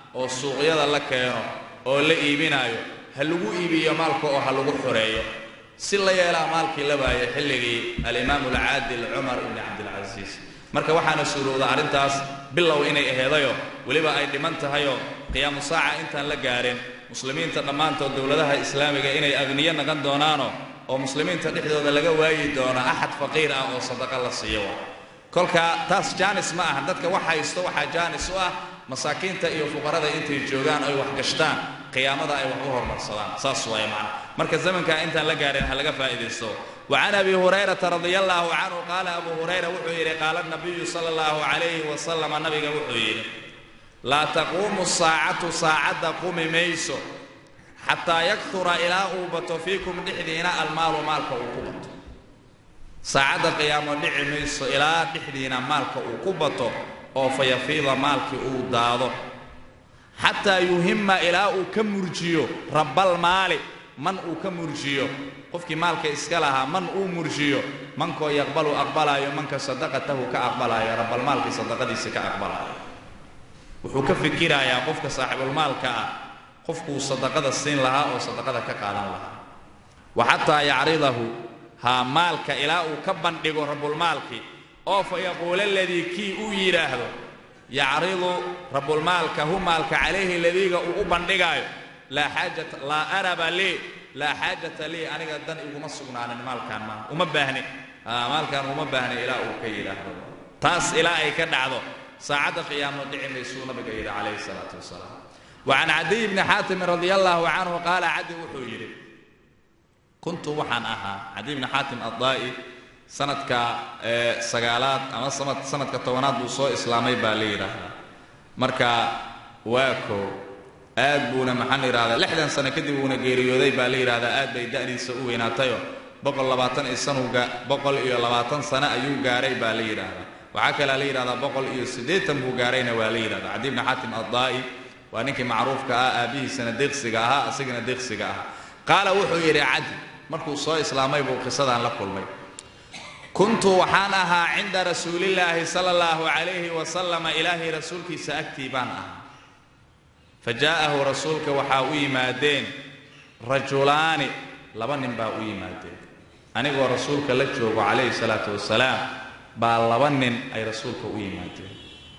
oo suuqyada la keeno oo la iibinaayo ha lagu iibiyo maalka oo ha lagu xoreeyo si la yeelaa maalkii la waayay xilligii alimaamu alcaadil cumar ibni cabdilcasiis marka waxaana suurowda arrintaas bilow inay aheedayo weliba ay dhiman tahayoo qiyaamu saaca intaan la gaarin muslimiinta dhammaantood dowladaha islaamiga inay agniyo naqan doonaano oo muslimiinta dhexdooda laga waayi doono axad faqiir ah oo sadaqa la siiyo kolka taas jaanis ma aha dadka wax haysto waxaa jaanis u ah masaakiinta iyo fuqarada intay joogaan ay wax gashtaan qiyaamada ay wax u hormarsadaan saas waay macna marka zamankaa intaan la gaarin ha laga faa'iidaysto وعن أبي هريرة رضي الله عنه قال أبو هريرة وحير قال النبي صلى الله عليه وسلم النبي وحير لا تقوم الساعة ساعة قوم ميسو حتى يكثر إلى أوبة فيكم دحدينا المال مالك أوبة ساعة قيام دحي ميسو إلى دحدينا مالك أوبة أو فيفيض مالك أودادو حتى يهم إلى كمرجيو رب المال من كمرجيو qofkii maalka iska lahaa man uu murshiyo mankoo yaqbalu aqbalaayo manka sadaqatahu ka aqbalaayo rabalmaalkii sadaqadiisa ka aqbalaayo wuxuu ka fikirayaa qofka saaxibulmaalka ah qofkuu sadaqada siin lahaa oo sadaqada ka qaadan lahaa wa xataa yacridahu haa maalka ilaa uu ka bandhigo rabulmaalkii oo fa yaquula aladii kii uu yidhaahdo yacridu rabulmaalka hu maalka calayhi ladiiga uu u bandhigaayo laa xaajata laa araba lii laa xaajata lii aniga dan iguma sugnaanin maalkaan maa uma baahni maalkaan uma baahni ilaa uu ka yidhaahdo taas ilaa ay ka dhacdo saacadda qiyaamo dhici maysuu nabiga yidhi calayhi salaatu wasalaam وعن عدي بن حاتم رضي الله عنه قال عدي وحو يري كنت وحن أها عدي بن حاتم الضائي سندك سقالات أما سنة سندك طوانات بوصو إسلامي باليرا مركا واكو aad buuna maxaan idhahdaa lixdan sano kadib uuna geeriyooday baa la yidhahdaa aad bay da'diisa u weynaatayo boqol labaatan iyo sanuga boqol iyo labaatan sano ayuu gaaray baa la yidhaahdaa waxaa kalaa la yidhahdaa boqol iyo siddeetan buu gaarayna waa la yidhahdaa cadi bni xaatim addaa'i waa ninkii macruufka ah aabbihiisana deeqsiga ahaa asigana deeqsiga ahaa qaala wuxuu yidhi cadi markuu soo islaamay buu qisadan la kulmay kuntu waxaan ahaa cinda rasuulillaahi sala allahu calayhi wasalama ilaahay rasuulkiisa agtii baan ahaa fajaa'ahu rasuulka waxaa u yimaadeen rajulaani laba nin baa u yimaadeen anigoo rasuulka la joogo calayhi salaatu wasalaam baa laba nin ay rasuulka u yimaadeen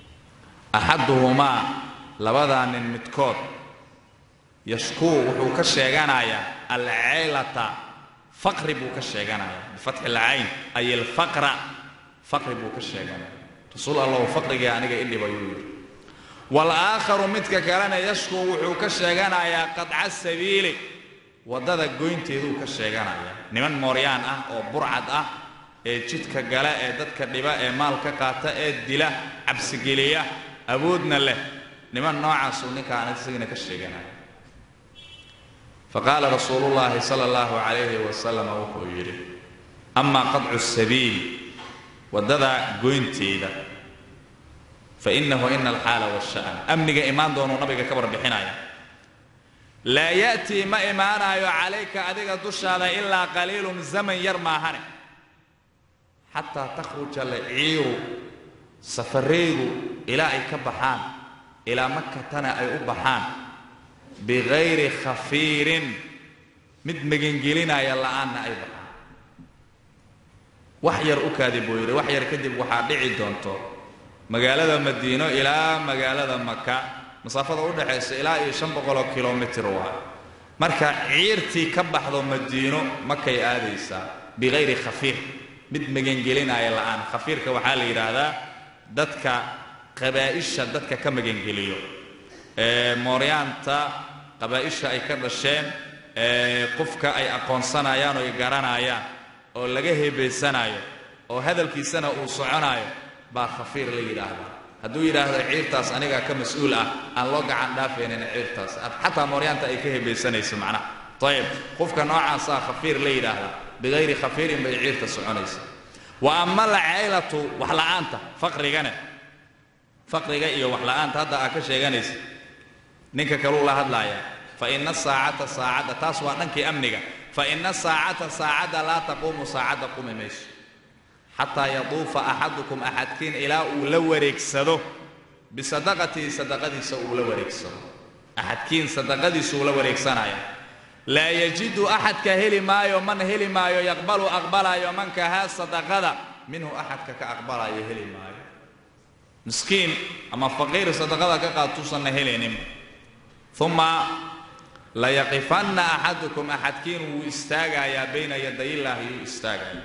axaduhumaa labadaa nin midkood yashkuu wuxuu ka sheeganayaa alcaylata faqri buu ka sheeganayaa bifatxi alcayn ay alfaqra faqri buu ka sheeganaya rasuul allahu faqrigii aniga idhib ayuu yidhi walaakharu midka kalena yashkuu wuxuu ka sheeganayaa qadca sabiili waddada goynteeduu ka sheeganayaa niman mooryaan ah oo burcad ah ee jidka gala ee dadka dhiba ee maal ka qaata ee dila cabsigeliya awoodna leh niman noocaasuu ninkaan isagana ka sheeganaya faqaala rasuulu llaahi sala allahu calayhi wasalam wuxuu yidhi amaa qadcu sabiil waddada goynteeda fainahu ina alxaala washa'an amniga imaan doonuu nabiga ka warbixinaya laa ya'tii ma imaanaayo calayka adiga dushaada ilaa qaliilun zaman yar maahane xataa takhruja alciiru safaraydu ilaa ay ka baxaan ilaa makatana ay u baxaan bigayri khafiirin mid magangelinaya la'aanna ay baxaan wax yar u kaadi buu yidhi wax yar kadib waxaa dhici doonto magaalada madiino ilaa magaalada maka masaafada u dhexaysa ilaa iyo shan boqoloo kilomitir waa marka ciirtii ka baxdo madiino makay aadaysaa bikayri khafiir mid magangelinaya la'aan khafiirka waxaa la yidhaahdaa dadka qabaa'isha dadka ka magangeliyo mooryaanta qabaa'isha ay ka dhasheen qofka ay aqoonsanayaan oo ay garanayaan oo laga heebaysanayo oo hadalkiisana uu soconayo baa khafiir la yidhaahdaa hadduu yidhaahdo ciirtaas anigaa ka mas-uul ah aan loo gacan dhaafaynin ciirtaas xataa mooryaanta ay ka hebaysanayso macnaha ayib qofka noocaasaa khafiir la yidhaahdaa bikayri khafiirin bay ciirta soconaysa wa ama alcaylatu waxla'aanta faqrigane faqriga iyo waxla'aanta hadda aa ka sheeganaysa ninka kaluu la hadlaaya fa ina saacata saacadda taas waa dhankii amniga fa ina saacata saacadda laa taquumu saacadda qumi mayso xataa yaduufa axadukum axadkiin ilaa uu la wareegsado bisadaqatihi sadaqadiisa uu la wareegsado axadkiin sadaqadiisa uu la wareegsanaya laa yajidu axadka heli maayo man heli maayo yaqbalu aqbalayo mankahaa sadaqada minhu axadka ka aqbalayo heli maayo miskiin ama faqiir sadaqada ka qaatuusanna helaynin uma layaqifanna axadukum axadkiin wuu istaagayaa bayna yadayillaahi yuu istaagaya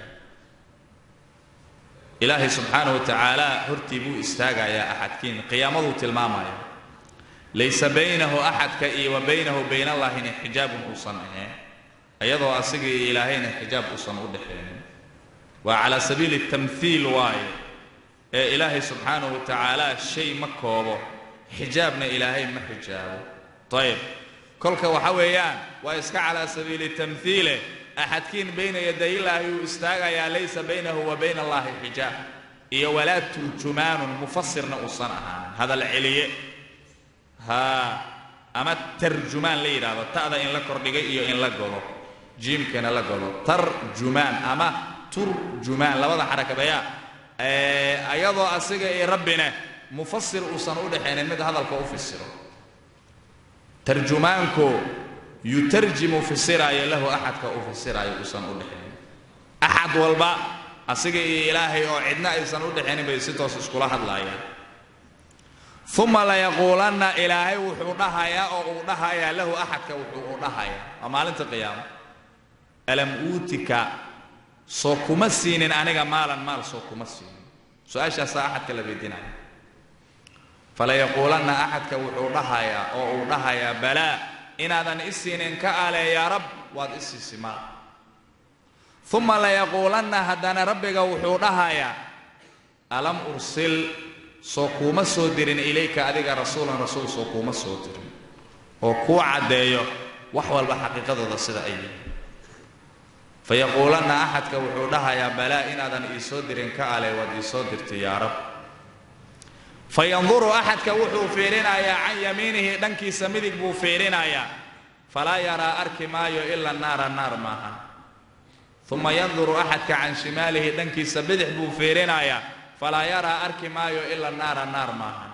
ilaahay subxaana wa tacaala hortii buu istaagayaa axadkiin qiyaamaduu tilmaamaya laysa baynahu axadka iyo wa baynahu baynallahina xijaabun uusan ahayn iyadoo asiga iyo ilaahayna xijaab uusan u dhexaynin waa calaa sabiili tamhiil waaye ee ilaahay subxaanahu wa tacaala shay ma koobo xijaabna ilaahay ma xijaabo ayib kolka waxa weeyaan waa iska calaa sabiili tamhiile axadkiin bayna yadayillaahi uu istaagayaa laysa baynahu wa bayna allaahi xijaab iyo walaa turjumaanun mufasirna uusan ahaanin hadal celiye haa ama tarjumaan la yidhaahdo ta'da in la kordhigay iyo in la godo jiimkana la godo tarjumaan ama turjumaan labada xarakabeeya ayadoo asiga iyo rabbina mufasir uusan u dhexaynin mid hadalka u fisiro tarjumaanku yutarjimu fisiraayo lahu axadka u fisiraayo uusan u dhexaynin axad walba asiga iyo ilaahay oo cidna aysan u dhexaynin bay si toos iskula hadlaayaan uma layaquulanna ilaahay wuxuu dhahayaa oo uu dhahayaa lahu axadka wuxuu u dhahayaa waa maalinta qiyaamo alam uutika soo kuma siinin aniga maalan maal soo kuma siinin su-aashaasaa axadka la weydiinaya falayaquulanna axadka wuxuu dhahayaa oo uu dhahayaa balaa inaadan i siinin ka ale yaa rab waad i siisi maal uma layaquulanna haddana rabbiga wuxuu dhahayaa alam ursil soo kuuma soo dirin ilayka adiga rasuulan rasuul soo kuuma soo dirin oo kuu caddeeyo wax walba xaqiiqadooda sida ay yihiin fayaquulanna axadka wuxuu dhahayaa balaa inaadan iisoo dirin ka ale waad iisoo dirtay yaa rab fayanduru axadka wuxuu fiirinayaa can yamiinihi dhankiisa midig buu fiirinayaa falaa yaraa arki maayo ila naara naar maaha uma yanduru axadka can shimaalihi dhankiisa bidix buu fiirinayaa falaa yaraa arki maayo ila naara naar maaha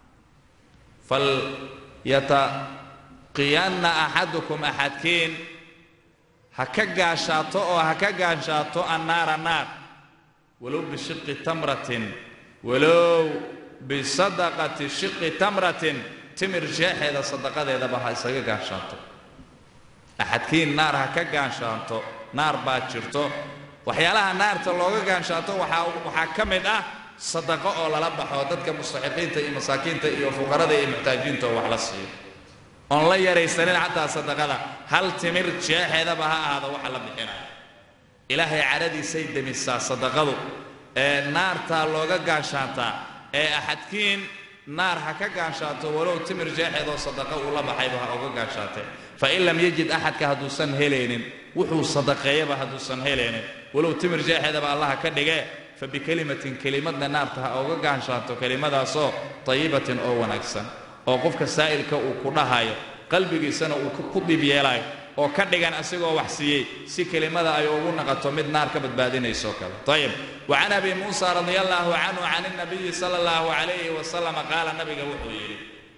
falyataqiyanna axadukum axadkiin ha ka gaashaato oo ha ka gaashaato annaara naar walow bishiqi tamratin walow bisadaqati shiqi tamratin timir jeexeeda sadaqadeedaba ha isaga gaashaato axadkiin naar ha ka gaashaato naar baa jirto waxyaalaha naarta looga gaanshaato waxaa waxaa ka mid ah sadaqo oo lala baxo dadka mustaxiqiinta iyo masaakiinta iyo fuqarada iyo muxtaajiinta oo wax la siiyo oon la yaraysanin xataa sadaqada hal timir jeexeedaba ha ahaado waxa la bixinayo ilaahay cadhadiisay demisaa sadaqadu ee naartaa looga gaanshaataa ee axadkiin naar ha ka gaanshaato walow timir jeexeedoo sadaqa uu la baxayba ha oga gaanshaatee fain lam yajid axadka hadduusan helaynin wuxuu sadaqeeyaba hadduusan helaynin walow timir jeexeedaba allaha ka dhigee fa bikelimatin kelimadna naarta ha oga gaanshaato kelimadaasoo tayibatin oo wanaagsan oo qofka saa'ilka uu ku dhahayo qalbigiisana uu ku dhib yeelayo oo ka dhigan asigoo wax siiyey si kelimada ay ugu naqato mid naar ka badbaadinayso kale ayib wacan abi muusa radia allaahu canhu can اnabiyi sala اllahu calayhi wasalam qaala nabiga wuxuu yidhi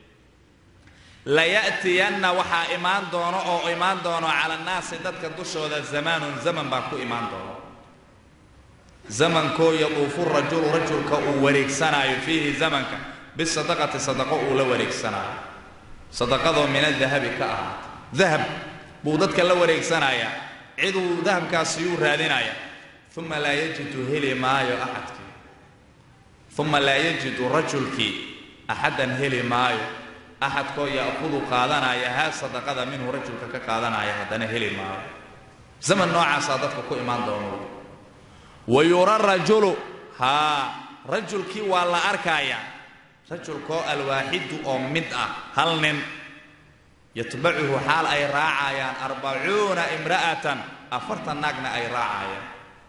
laya'tiyanna waxaa imaan doono oo imaan doono cala annaasi dadka dushooda zamaanun zaman baa ku imaan doono zamankoo yaduufu rajulu rajulka uu wareegsanaayo fiihi zamanka bisadaqati sadaqo uu la wareegsanaayo sadaqadoo min adahabi ka ahaata dahab buu dadka la wareegsanayaa ciduu dahabkaasiyuu raadinaya uma laa yajidu heli maayo axadkii uma laa yajidu rajulkii axaddan heli maayo axadkoo ya'kudu qaadanaya haa sadaqada minhu rajulka ka qaadanaya haddana heli maayo zaman noocaasaa dadka ku imaan doono wa yura rajulu haa rajulkii waa la arkayaa rajulkoo alwaaxidu oo mid ah hal nin yatbacuhu xaal ay raacayaan arbacuuna imra'atan afartan naagna ay raacayaan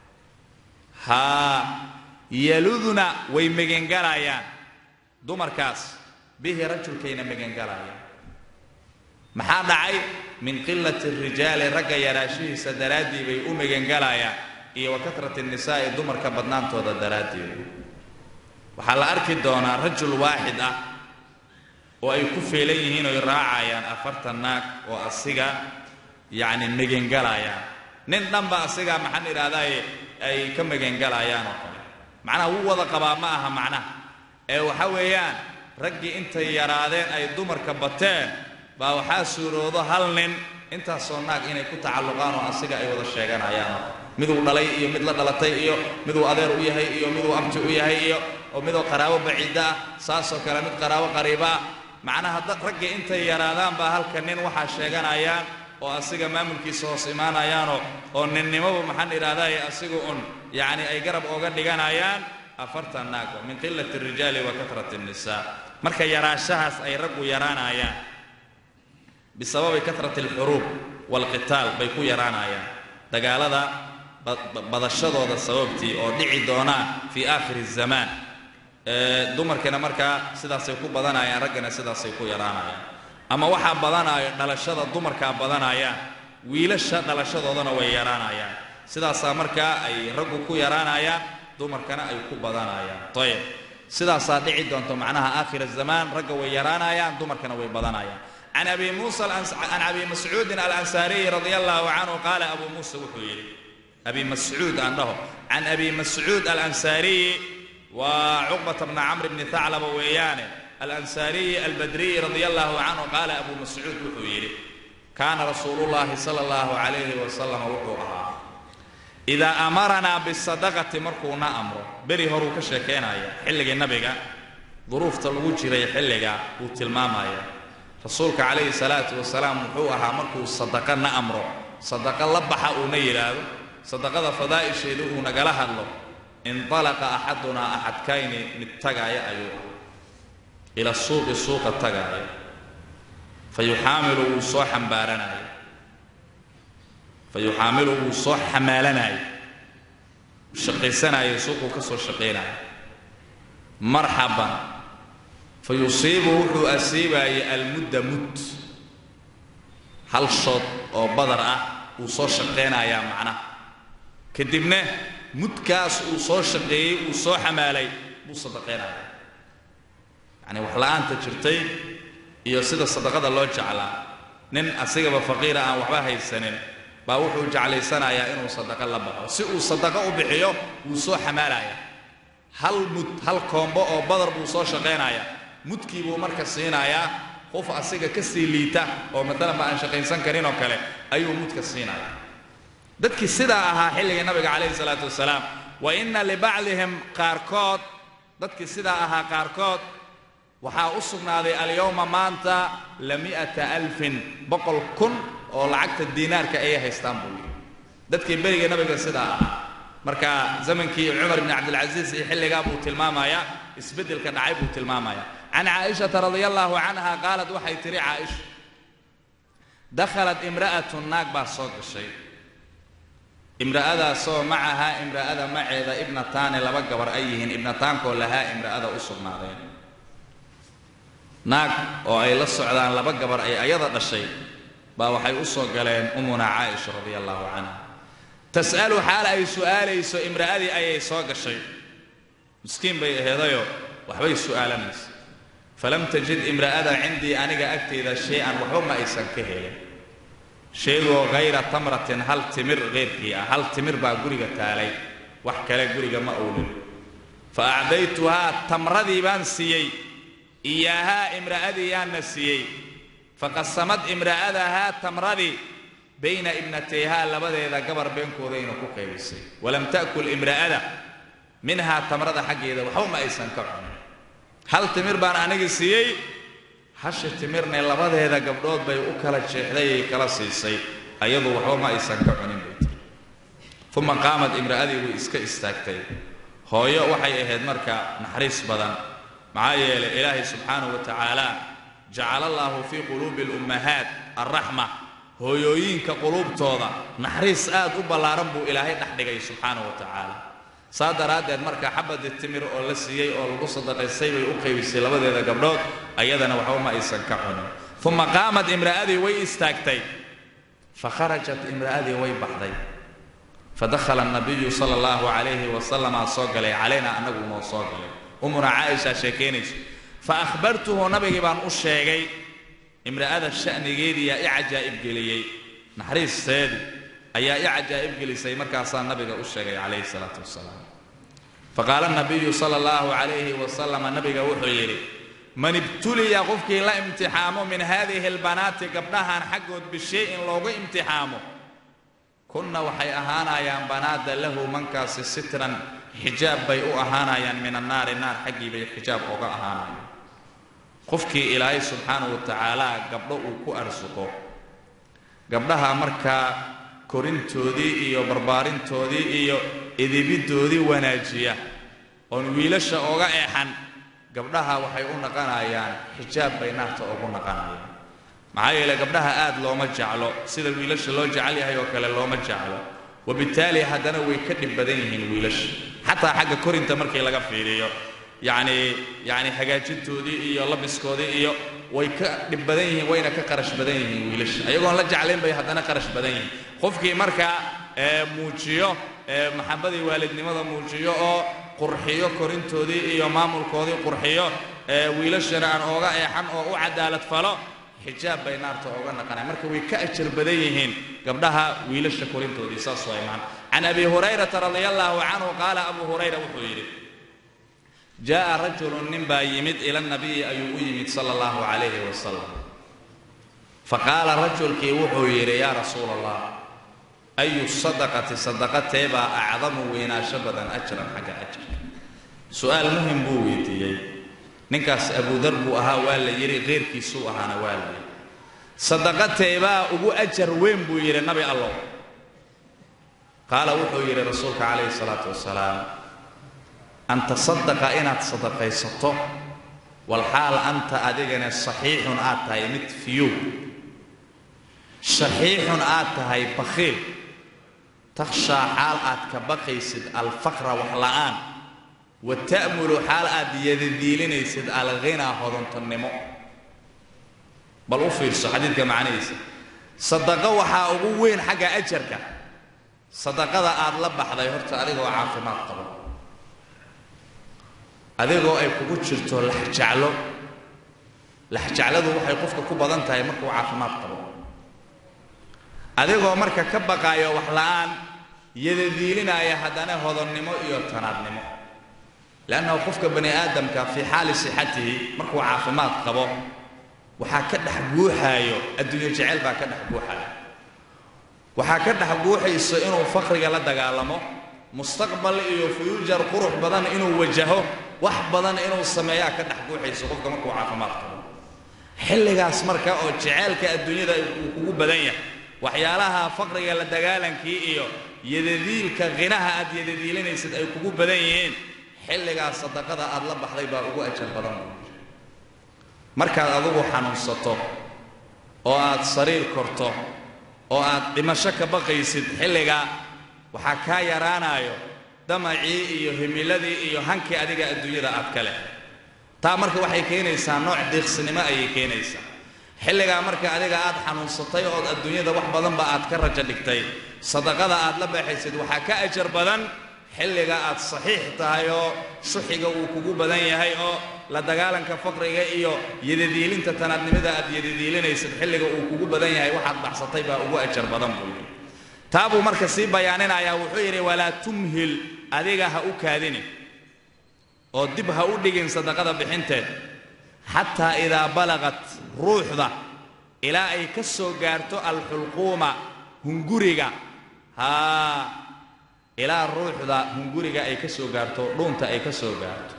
haa yaludna way megengalayaan dumarkaas bihi rajulkayna megengalayaan maxaa dhacay min qilati rijaali ragga yaraashihiisa daraaddii bay u megengalayaan iyo wa katrati nisaa'i dumarka badnaantooda daraaddeed waxaa la arki doonaa rajul waaxid ah oo ay ku feelan yihiin oy raacayaan afartan naag oo asiga yacni megengalayaan nin dhanba asiga maxaan idhahdaaye ay ka megengalayaan oo kale macnaha wuu wada qabaa ma aha macnaha ee waxa weeyaan raggii intay yaraadeen ay dumarka bateen baa waxaa suuroodo hal nin intaasoo naag inay ku tacalluqaan oo asiga ay wada sheeganayaan miduu dhalay iyo mid la dhalatay iyo miduu adeer u yahay iyo miduu abti u yahay iyo oo midoo qaraabo baciidda ah saasoo kale mid qaraabo qariiba ah macnaha dad raggii intay yaraadaan baa halka nin waxaa sheeganayaan oo asiga maamulkiisa hoos imaanayaanoo oo ninnimadu maxaan idhahdaaye asigu un yacni ay garab ooga dhiganayaan afartan naag min qilati rijaali wa katrati nnisaa marka yaraashahaas ay raggu yaraanayaan bisababi katrati alxuruub waalqitaal bay ku yaraanayaan dagaalada badashadooda sababtii oo dhici doonaa fii aakhiri zamaan dumarkina markaa sidaasay ku badanayaan raggana sidaasay ku yaraanayaan ama waxaa badanaayo dhalashada dumarkaa badanayaan wiilasha dhalashadoodana way yaraanayaan sidaasaa markaa ay raggu ku yaraanayaan dumarkana ay ku badanayaan ayib sidaasaa dhici doonto macnaha aakhir zamaan ragga way yaraanayaan dumarkana way badanayaan can abi muusa can abi mascuudin alansaariyi radia allahu canhu qaala abu muusa wuxuu yidhi abi mascuud aan dhaho can abi mascuud alansaariyi waa cuqbata bna camr bni thaclaba weeyaane alansaariyi albadriyi radia allahu canhu qaala abu mascuud wuxuu yidhi kaana rasuulullaahi sala allahu calayhi wasalam wuxuu ahaa idaa amaranaa bisadaqati markuuna amro beri horuu ka sheekaynaya xilligii nabiga duruufta lagu jiray xilliga uu tilmaamaya rasuulka calayhi salaatu wasalaam wuxuu ahaa markuu sadaqa na amro sadaqa la baxa uuna yidhaahdo sadaqada fadaa'isheedu uu nagala hadlo indalaqa axadunaa axadkayni mid tagaaya ayuu ah ila suuqi suuqa tagaaya fa yuxaamilu wuu soo xambaaranaya fa yuxaamilu wuu soo xamaalanaya shaqaysanaya suuquu ka soo shaqaynaya marxaban fa yusiibu wuxuu asiibaayay almudda mud hal shood oo badar ah wuu soo shaqaynayaa macnaha kadibna mudkaas uu soo shaqeeyey uu soo xamaalay buu sadaqaynayaa yacni wax la-aanta jirtay iyo sida sadaqada loo jeclaa nin asigaba faqiira aan waxba haysanin baa wuxuu jeclaysanayaa inuu sadaqo la baxo si uu sadaqo u bixiyo wuu soo xamaalaya hal mud hal koombo oo badar buu soo shaqaynayaa mudkii buu marka siinayaa qof asiga ka sii liita oo matalanba aan shaqaysan karin oo kale ayuu mudka siinayaa dadkii sidaa ahaa xilligii nabiga calayhi salaatu wasalaam wa inna libacdihim qaarkood dadkii sidaa ahaa qaarkood waxaa u sugnaaday alyowma maanta lami'ata alfin boqol kun oo lacagta diinaarka ayay haystaan buu yidhi dadkii beriga nabiga sidaa ahaa marka zamankii cumar bni cabdilcasiis iyo xilligaa buu tilmaamayaa isbeddelka dhacay buu tilmaamayaa can caaishata radia allahu canha qaalad waxay tidhi caaisha dakhalat imra'atun naag baa soo gashay imra'adaasoo macahaa imra'ada maceeda ibnataani laba gabar ay yihiin ibnataankoo lahaa imra'ada u sugnaadeen naag oo ay la socdaan laba gabar ay ayada dhashay baa waxay u soo galeen umuna caaisha radia allahu canha tas'alu xaal ay su'aalayso imra'adii ayay soo gashay miskiin bay aheedayoo waxbay su'aalanaysa falam tajid imra'ada cindii aniga agteyda shay-an waxba ma aysan ka helin sheegoo hayra tamratin hal timir keyrkii ah hal timir baa guriga taalay wax kale guriga ma owlin fa acdaytuhaa tamradii baan siiyey iyaahaa imra'adii yaanna siiyey faqasamad imra'adahaa tamradii bayna ibnatayhaa labadeeda gabar beenkoodayna ku qaybisay walam ta'kul imra'ada minhaa tamrada xaggeeda waxba ma aysan ka cunin hal timir baan anigi siiyey hashi timirne labadeeda gabdhood bay u kala jeexday ay kala siisay ayadu waxba ma aysan ka cunin bay tiri uma qaamad imra'adii way iska istaagtay hooyo waxay ahayd marka naxariis badan maxaa yeelay ilaahay subxaanahu wa tacaala jacala allaahu fii quluubi alummahaat alraxma hooyooyinka quluubtooda naxariis aad u ballaaran buu ilaahay dhex dhigay subxaanahu wa tacaala saa daraaddeed marka xabadii timir oo la siiyey oo lagu sadaqaystay bay u qaybisay labadeeda gabdhood ayadana waxba ma aysan ka cunin uma qaamad imra'adii way istaagtay fa kharajat imra'adii way baxday fadakhala nabiyu sala allahu calayhi wasalama soo galay calaynaa annagu noo soo galay umuna caaisha sheekaynayso fa akhbartuhu nabigii baan u sheegay imra'ada sha'nigeediyaa i cajaa'ib geliyey naxariisteedii ayaa i cajaa'ib gelisay markaasaa nabiga u sheegay calayhi salaatu wasalaam faqaala nabiyu sala allahu calayhi wasalama nabiga wuxuu yidhi man ibtuliya qofkii la imtixaamo min haadihi albanaati gabdhahan xaggood bishay-in loogu imtixaamo kunna waxay ahaanayaan banaada lahu mankaasi sitran xijaab bay u ahaanayaan min annaari naar xaggii bay xijaab oga ahaanayaan qofkii ilaahay subxaanahu wa tacaala gabdho uu ku arsuqo gabdhaha markaa korintoodii iyo barbaarintoodii iyo edebiddoodii wanaajiya oon wiilasha oga eexan gabdhaha waxay u naqanayaan xijaab bay naarta ugu naqanayaan maxaa yeele gabdhaha aad looma jeclo sida wiilasha loo jecel yahay oo kale looma jeclo wabittaali haddana way ka dhib badan yihiin wiilasha xataa xagga korinta markii laga fiiriyo yacni yacni hagaajintoodii iyo labiskoodii iyo way ka dhib badan yihiin wayna ka qarash badan yihiin wiilasha ayagoon la jeclayn bay haddana qarash badan yihiin qofkii markaa muujiyo maxabadii waalidnimada muujiyo oo qurxiyo korintoodii iyo maamulkoodii qurxiyo wiilashana aan ooga eexan oo u cadaalad falo xijaab bay naarta ooga naqanaya marka way ka ajar badan yihiin gabdhaha wiilasha korintoodii saas waa imaan can abi hurayrata radia allahu canhu qaala abu hurayra wuxuu yidhi jaa'a rajulun nin baa yimid ila nabiyi ayuu u yimid sala allahu calayhi wasalam faqaala rajulkii wuxuu yidhi yaa rasuula allah ayu sadaqati sadaqatee baa acdamu weynaansho badan ajran xagga ajarka su-aal muhim buu weydiiyey ninkaas abudar buu ahaa waa la yidhi keyrkiisuu ahaana waa la yidhi sadaqateebaa ugu ajar weyn buu yidhi nabi allow qaala wuxuu yidhi rasuulka calayhi salaatu wasalaam an tasadaqa inaad sadaqaysato walxaal anta adigana saxiixun aad tahay mid fiyow shaxiixun aad tahay bakhiil takhshaa xaal aad ka baqaysid alfaqra wax la'aan wa ta'mulu xaal aad yadadiilinaysid alghinaa hodantonnimo bal u fiirso xadiidka macnihiisa sadaqo waxaa ugu weyn xagga ajarka sadaqada aad la baxday horta adigoo caafimaad qabo adigoo ay kugu jirto laxjaclo laxjacladu waxay qofka ku badan tahay markuu caafimaad qabo adigoo marka ka baqaayo wax la'aan yadadiilinaya haddana hodonnimo iyo tanaadnimo leannahu qofka bani aadamka fii xaali sixatihi markuu caafimaad qabo waxaa ka dhex guuxaayo adduunyo jecel baa ka dhex guuxayo waxaa ka dhex guuxayso inuu faqriga la dagaalamo mustaqbal iyo fuyuujar qurux badan inuu wajaho wax badan inuu sameeyaa ka dhex guuxayso qofka markuu caafimaad qabo xilligaas marka oo jeceelka adduunyada uu kugu badan yahay waxyaalaha faqriga la dagaalankii iyo yadadiilka khinaha aad yadadiilinaysid ay kugu badan yihiin xilligaas sadaqada aad la baxday baa ugu ajar badan markaad adugu xanuunsato oo aad sariir korto oo aad dhimasho ka baqaysid xilligaa waxaa kaa yaraanayo damacii iyo himiladii iyo hankii adiga adduunyada aad ka leh taa marka waxay keenaysaa nooc diiqsinimo ayay keenaysaa xilligaa marka adiga aad xanuunsatay ood adduunyada wax badanba aad ka rajo dhigtay sadaqada aad la baxaysid waxaa ka ajar badan xilliga aad saxiix tahay oo shuxiga uu kugu badan yahay oo la dagaalanka faqriga iyo yadadiilinta tanaadnimada aad yadadiilinaysid xilliga uu kugu badan yahay waxaad baxsatay baa ugu ajar badan buu yidhi taa buu marka sii bayaaninayaa wuxuu yidhi walaa tumhil adiga ha u kaadinin oo dib ha u dhigin sadaqada bixinteed xataa idaa balaqat ruuxda ilaa ay ka soo gaarto alxulquuma hunguriga haa ilaa ruuxda hunguriga ay ka soo gaarto dhuunta ay ka soo gaarto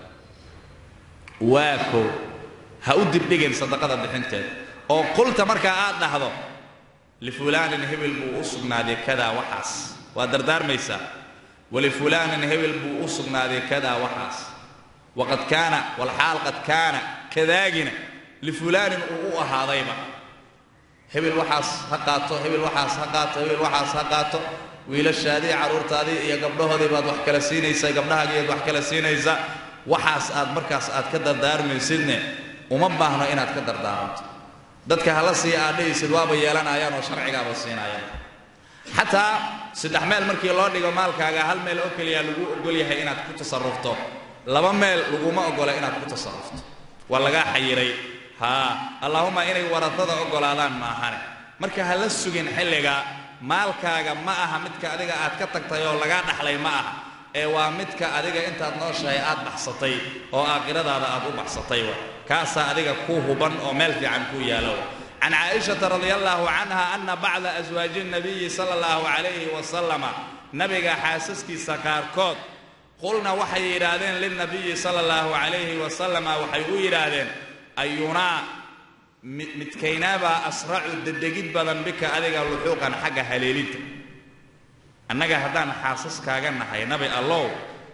waako ha u dibdhigin sadaqada bixinteed oo qulta markaa aad dhahdo lifulaanin hebel buu u sugnaaday kadaa waxaas waa dardaarmaysaa walifulaanin hebel buu u sugnaaday kadaa waxaas waqad kaana walxaal qad kaana kadaagina lifulaanin uu u ahaadayba hebel waxaas ha qaato hebel waxaas ha qaato hebel waxaas ha qaato wiilashaadii carruurtaadii iyo gabdhahoodii baad wax kala siinaysaa gabdhahaagiiad wax kala siinaysa waxaas aad markaas aad ka dardaarmaysidne uma baahno inaad ka dardaaranto dadka hala sii aadhahaysid waaba yeelanayaan oo sharcigaaba siinayaan xataa saddex meel markii loo dhigo maalkaaga hal meel oo keliya lagu ogol yahay inaad ku tasarufto laba meel laguma ogola inaad ku tasarufto waa lagaa xayiray haa allaahuma inay waratada oggolaadaan maahane marka ha la sugin xilliga maalkaaga ma aha midka adiga aad ka tagtay oo lagaa dhaxlay ma aha ee waa midka adiga intaad nooshahay aad baxsatay oo aakhiradaada aad u baxsatay wa kaasaa adiga ku huban oo meel fiican ku yaalo can caaishata radia allaahu canha ana bacda aswaaji nabiyi sala allahu calayhi wasalama nabiga xaasaskiisa qaarkood qulna waxay yidhaahdeen lilnabiyi sala allahu calayhi wasalama waxay u yidhaahdeen ayunaa midkaynaabaa asracu dedegid badan bika adiga luxuuqan xagga haleelinta annaga haddaan xaasaskaaga nahay nabi allow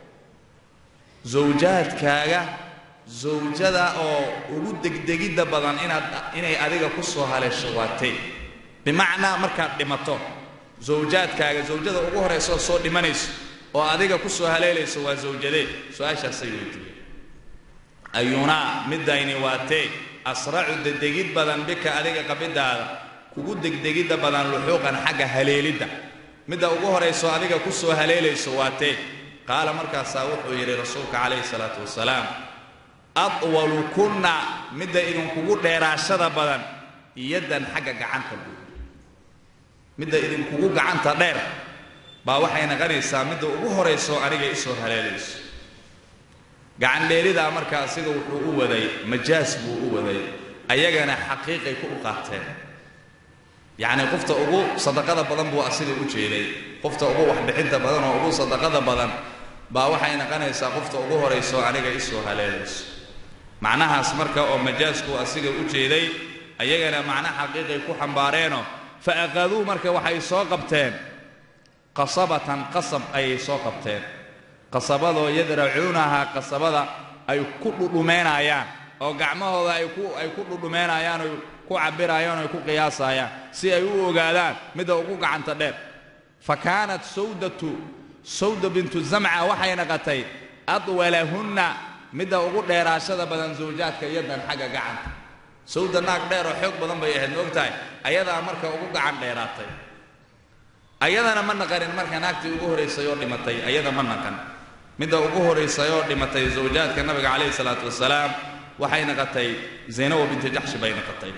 zawjaadkaaga zawjada oo ugu degdegidda badan inaad inay adiga ku soo haleesho waatay bimacnaa markaad dhimato zawjaadkaaga zawjada ugu horayso oo soo dhimanayso oo adiga ku soo haleelayso waa zawjadee su-aashaasay weydiiyeen ayunaa midayni waatee asracu dedegid badan bika adiga qabidaada kugu degdegidda badan luxuuqan xagga haleelidda midda ugu horayso adiga ku soo haleelayso waatee qaala markaasaa wuxuu yidhi rasuulka calayhi salaatu wasalaam adwalu kunna midda idinkugu dheeraashada badan yaddan xagga gacanta guud midda idinkugu gacanta dheer baa waxay naqanaysaa midda ugu horayso aniga isoo haleelayso gacan dheeridaa marka asiga wuxuu u waday majaas buu u waday ayagana xaqiiqay ku u qaateen yacnii qofta ugu sadaqada badan buu asiga u jeeday qofta ugu waxbixinta badan oo ugu sadaqada badan baa waxay naqanaysaa qofta ugu horayso aniga isoo haleelayso macnahaas marka oo majaasku asiga u jeeday ayagana macno xaqiiqay ku xambaareenoo fa aqaduu marka waxay soo qabteen qasabatan qasab ayay soo qabteen qasabadoo yadracuunahaa qasabada ay ku dhudhumeynayaan oo gacmahooda ay ku ay ku dhudhumeynayaan oy ku cabirayaan oy ku qiyaasayaan si ay u ogaadaan midda ugu gacanta dheer fa kaanat sawdatu sawda bintu zamca waxay naqatay adwalahunna midda ugu dheeraashada badan zawjaadka yadan xagga gacanta sawda naag dheer oo xoog badan bay ahayd maog tahay ayadaa marka ugu gacan dheeraatay ayadana ma naqanin marka naagtii ugu horaysay oo dhimatay ayada ma naqan midda ugu horaysay oo dhimatay zawjaadka nabiga calayhi salaatu wasalaam waxay naqatay zaynabo binti jaxshi bay naqatay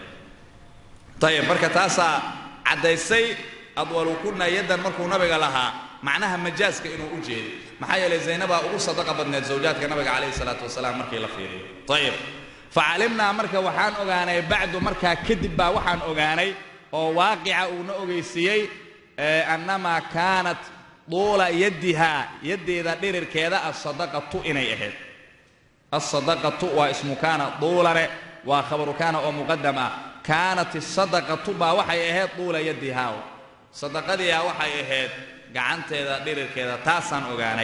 ayib marka taasaa caddaysay adwalukunna yaddan markuu nabiga lahaa macnaha majaaska inuu u jeeday maxaa yeelay zaynabaa ugu sadaqa badneed zawjaadka nabiga calayhi salaatu wasalaam markii la fiiriyo ayib facalimnaa marka waxaan ogaanay bacdu markaa kadib baa waxaan ogaanay oo waaqica uuna ogeysiiyey annamaa kaanat duula yaddihaa yaddeeda dhirirkeeda asadaqatu inay ahayd asadaqatu waa ismu kaana duulane waa khabaru kaana oo muqadam ah kaanat isadaqatu baa waxay ahayd duula yaddihaa sadaqadiiha waxay ahayd gacanteeda dhirirkeeda taasaan ogaanay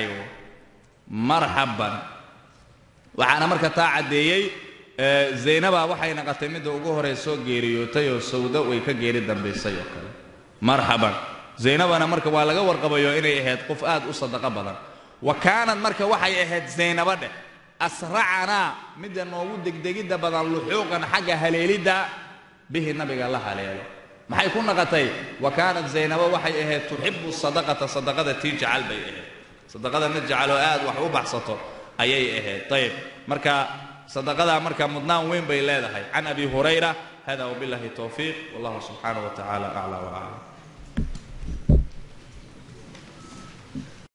marxaban waxaana marka taa caddeeyey zaynaba waxay naqatay midda ugu horeysoo geeriyootay oo sawdo way ka geeri dambaysay oo kale marxaban zaynabana marka waa laga warqabayo inay ahayd qof aad u sadaqo badan wa kaanad marka waxay ahayd zaynabo dheh asracanaa midda noogu degdegidda badan luxuuqan xagga haleelidda bihi nabiga la haleelo maxay ku naqatay wa kaanat zaynabo waxay ahayd tuxibu sadaqata sadaqada tii jacal bay ahayd sadaqada mid jacaloo aad wax u baxsato ayay ahayd ayib marka sadaqadaa marka mudnaan weyn bay leedahay can abi hurayra hada wabillahi towfiiq wallahu subxaanaه wa tacala aclى waclam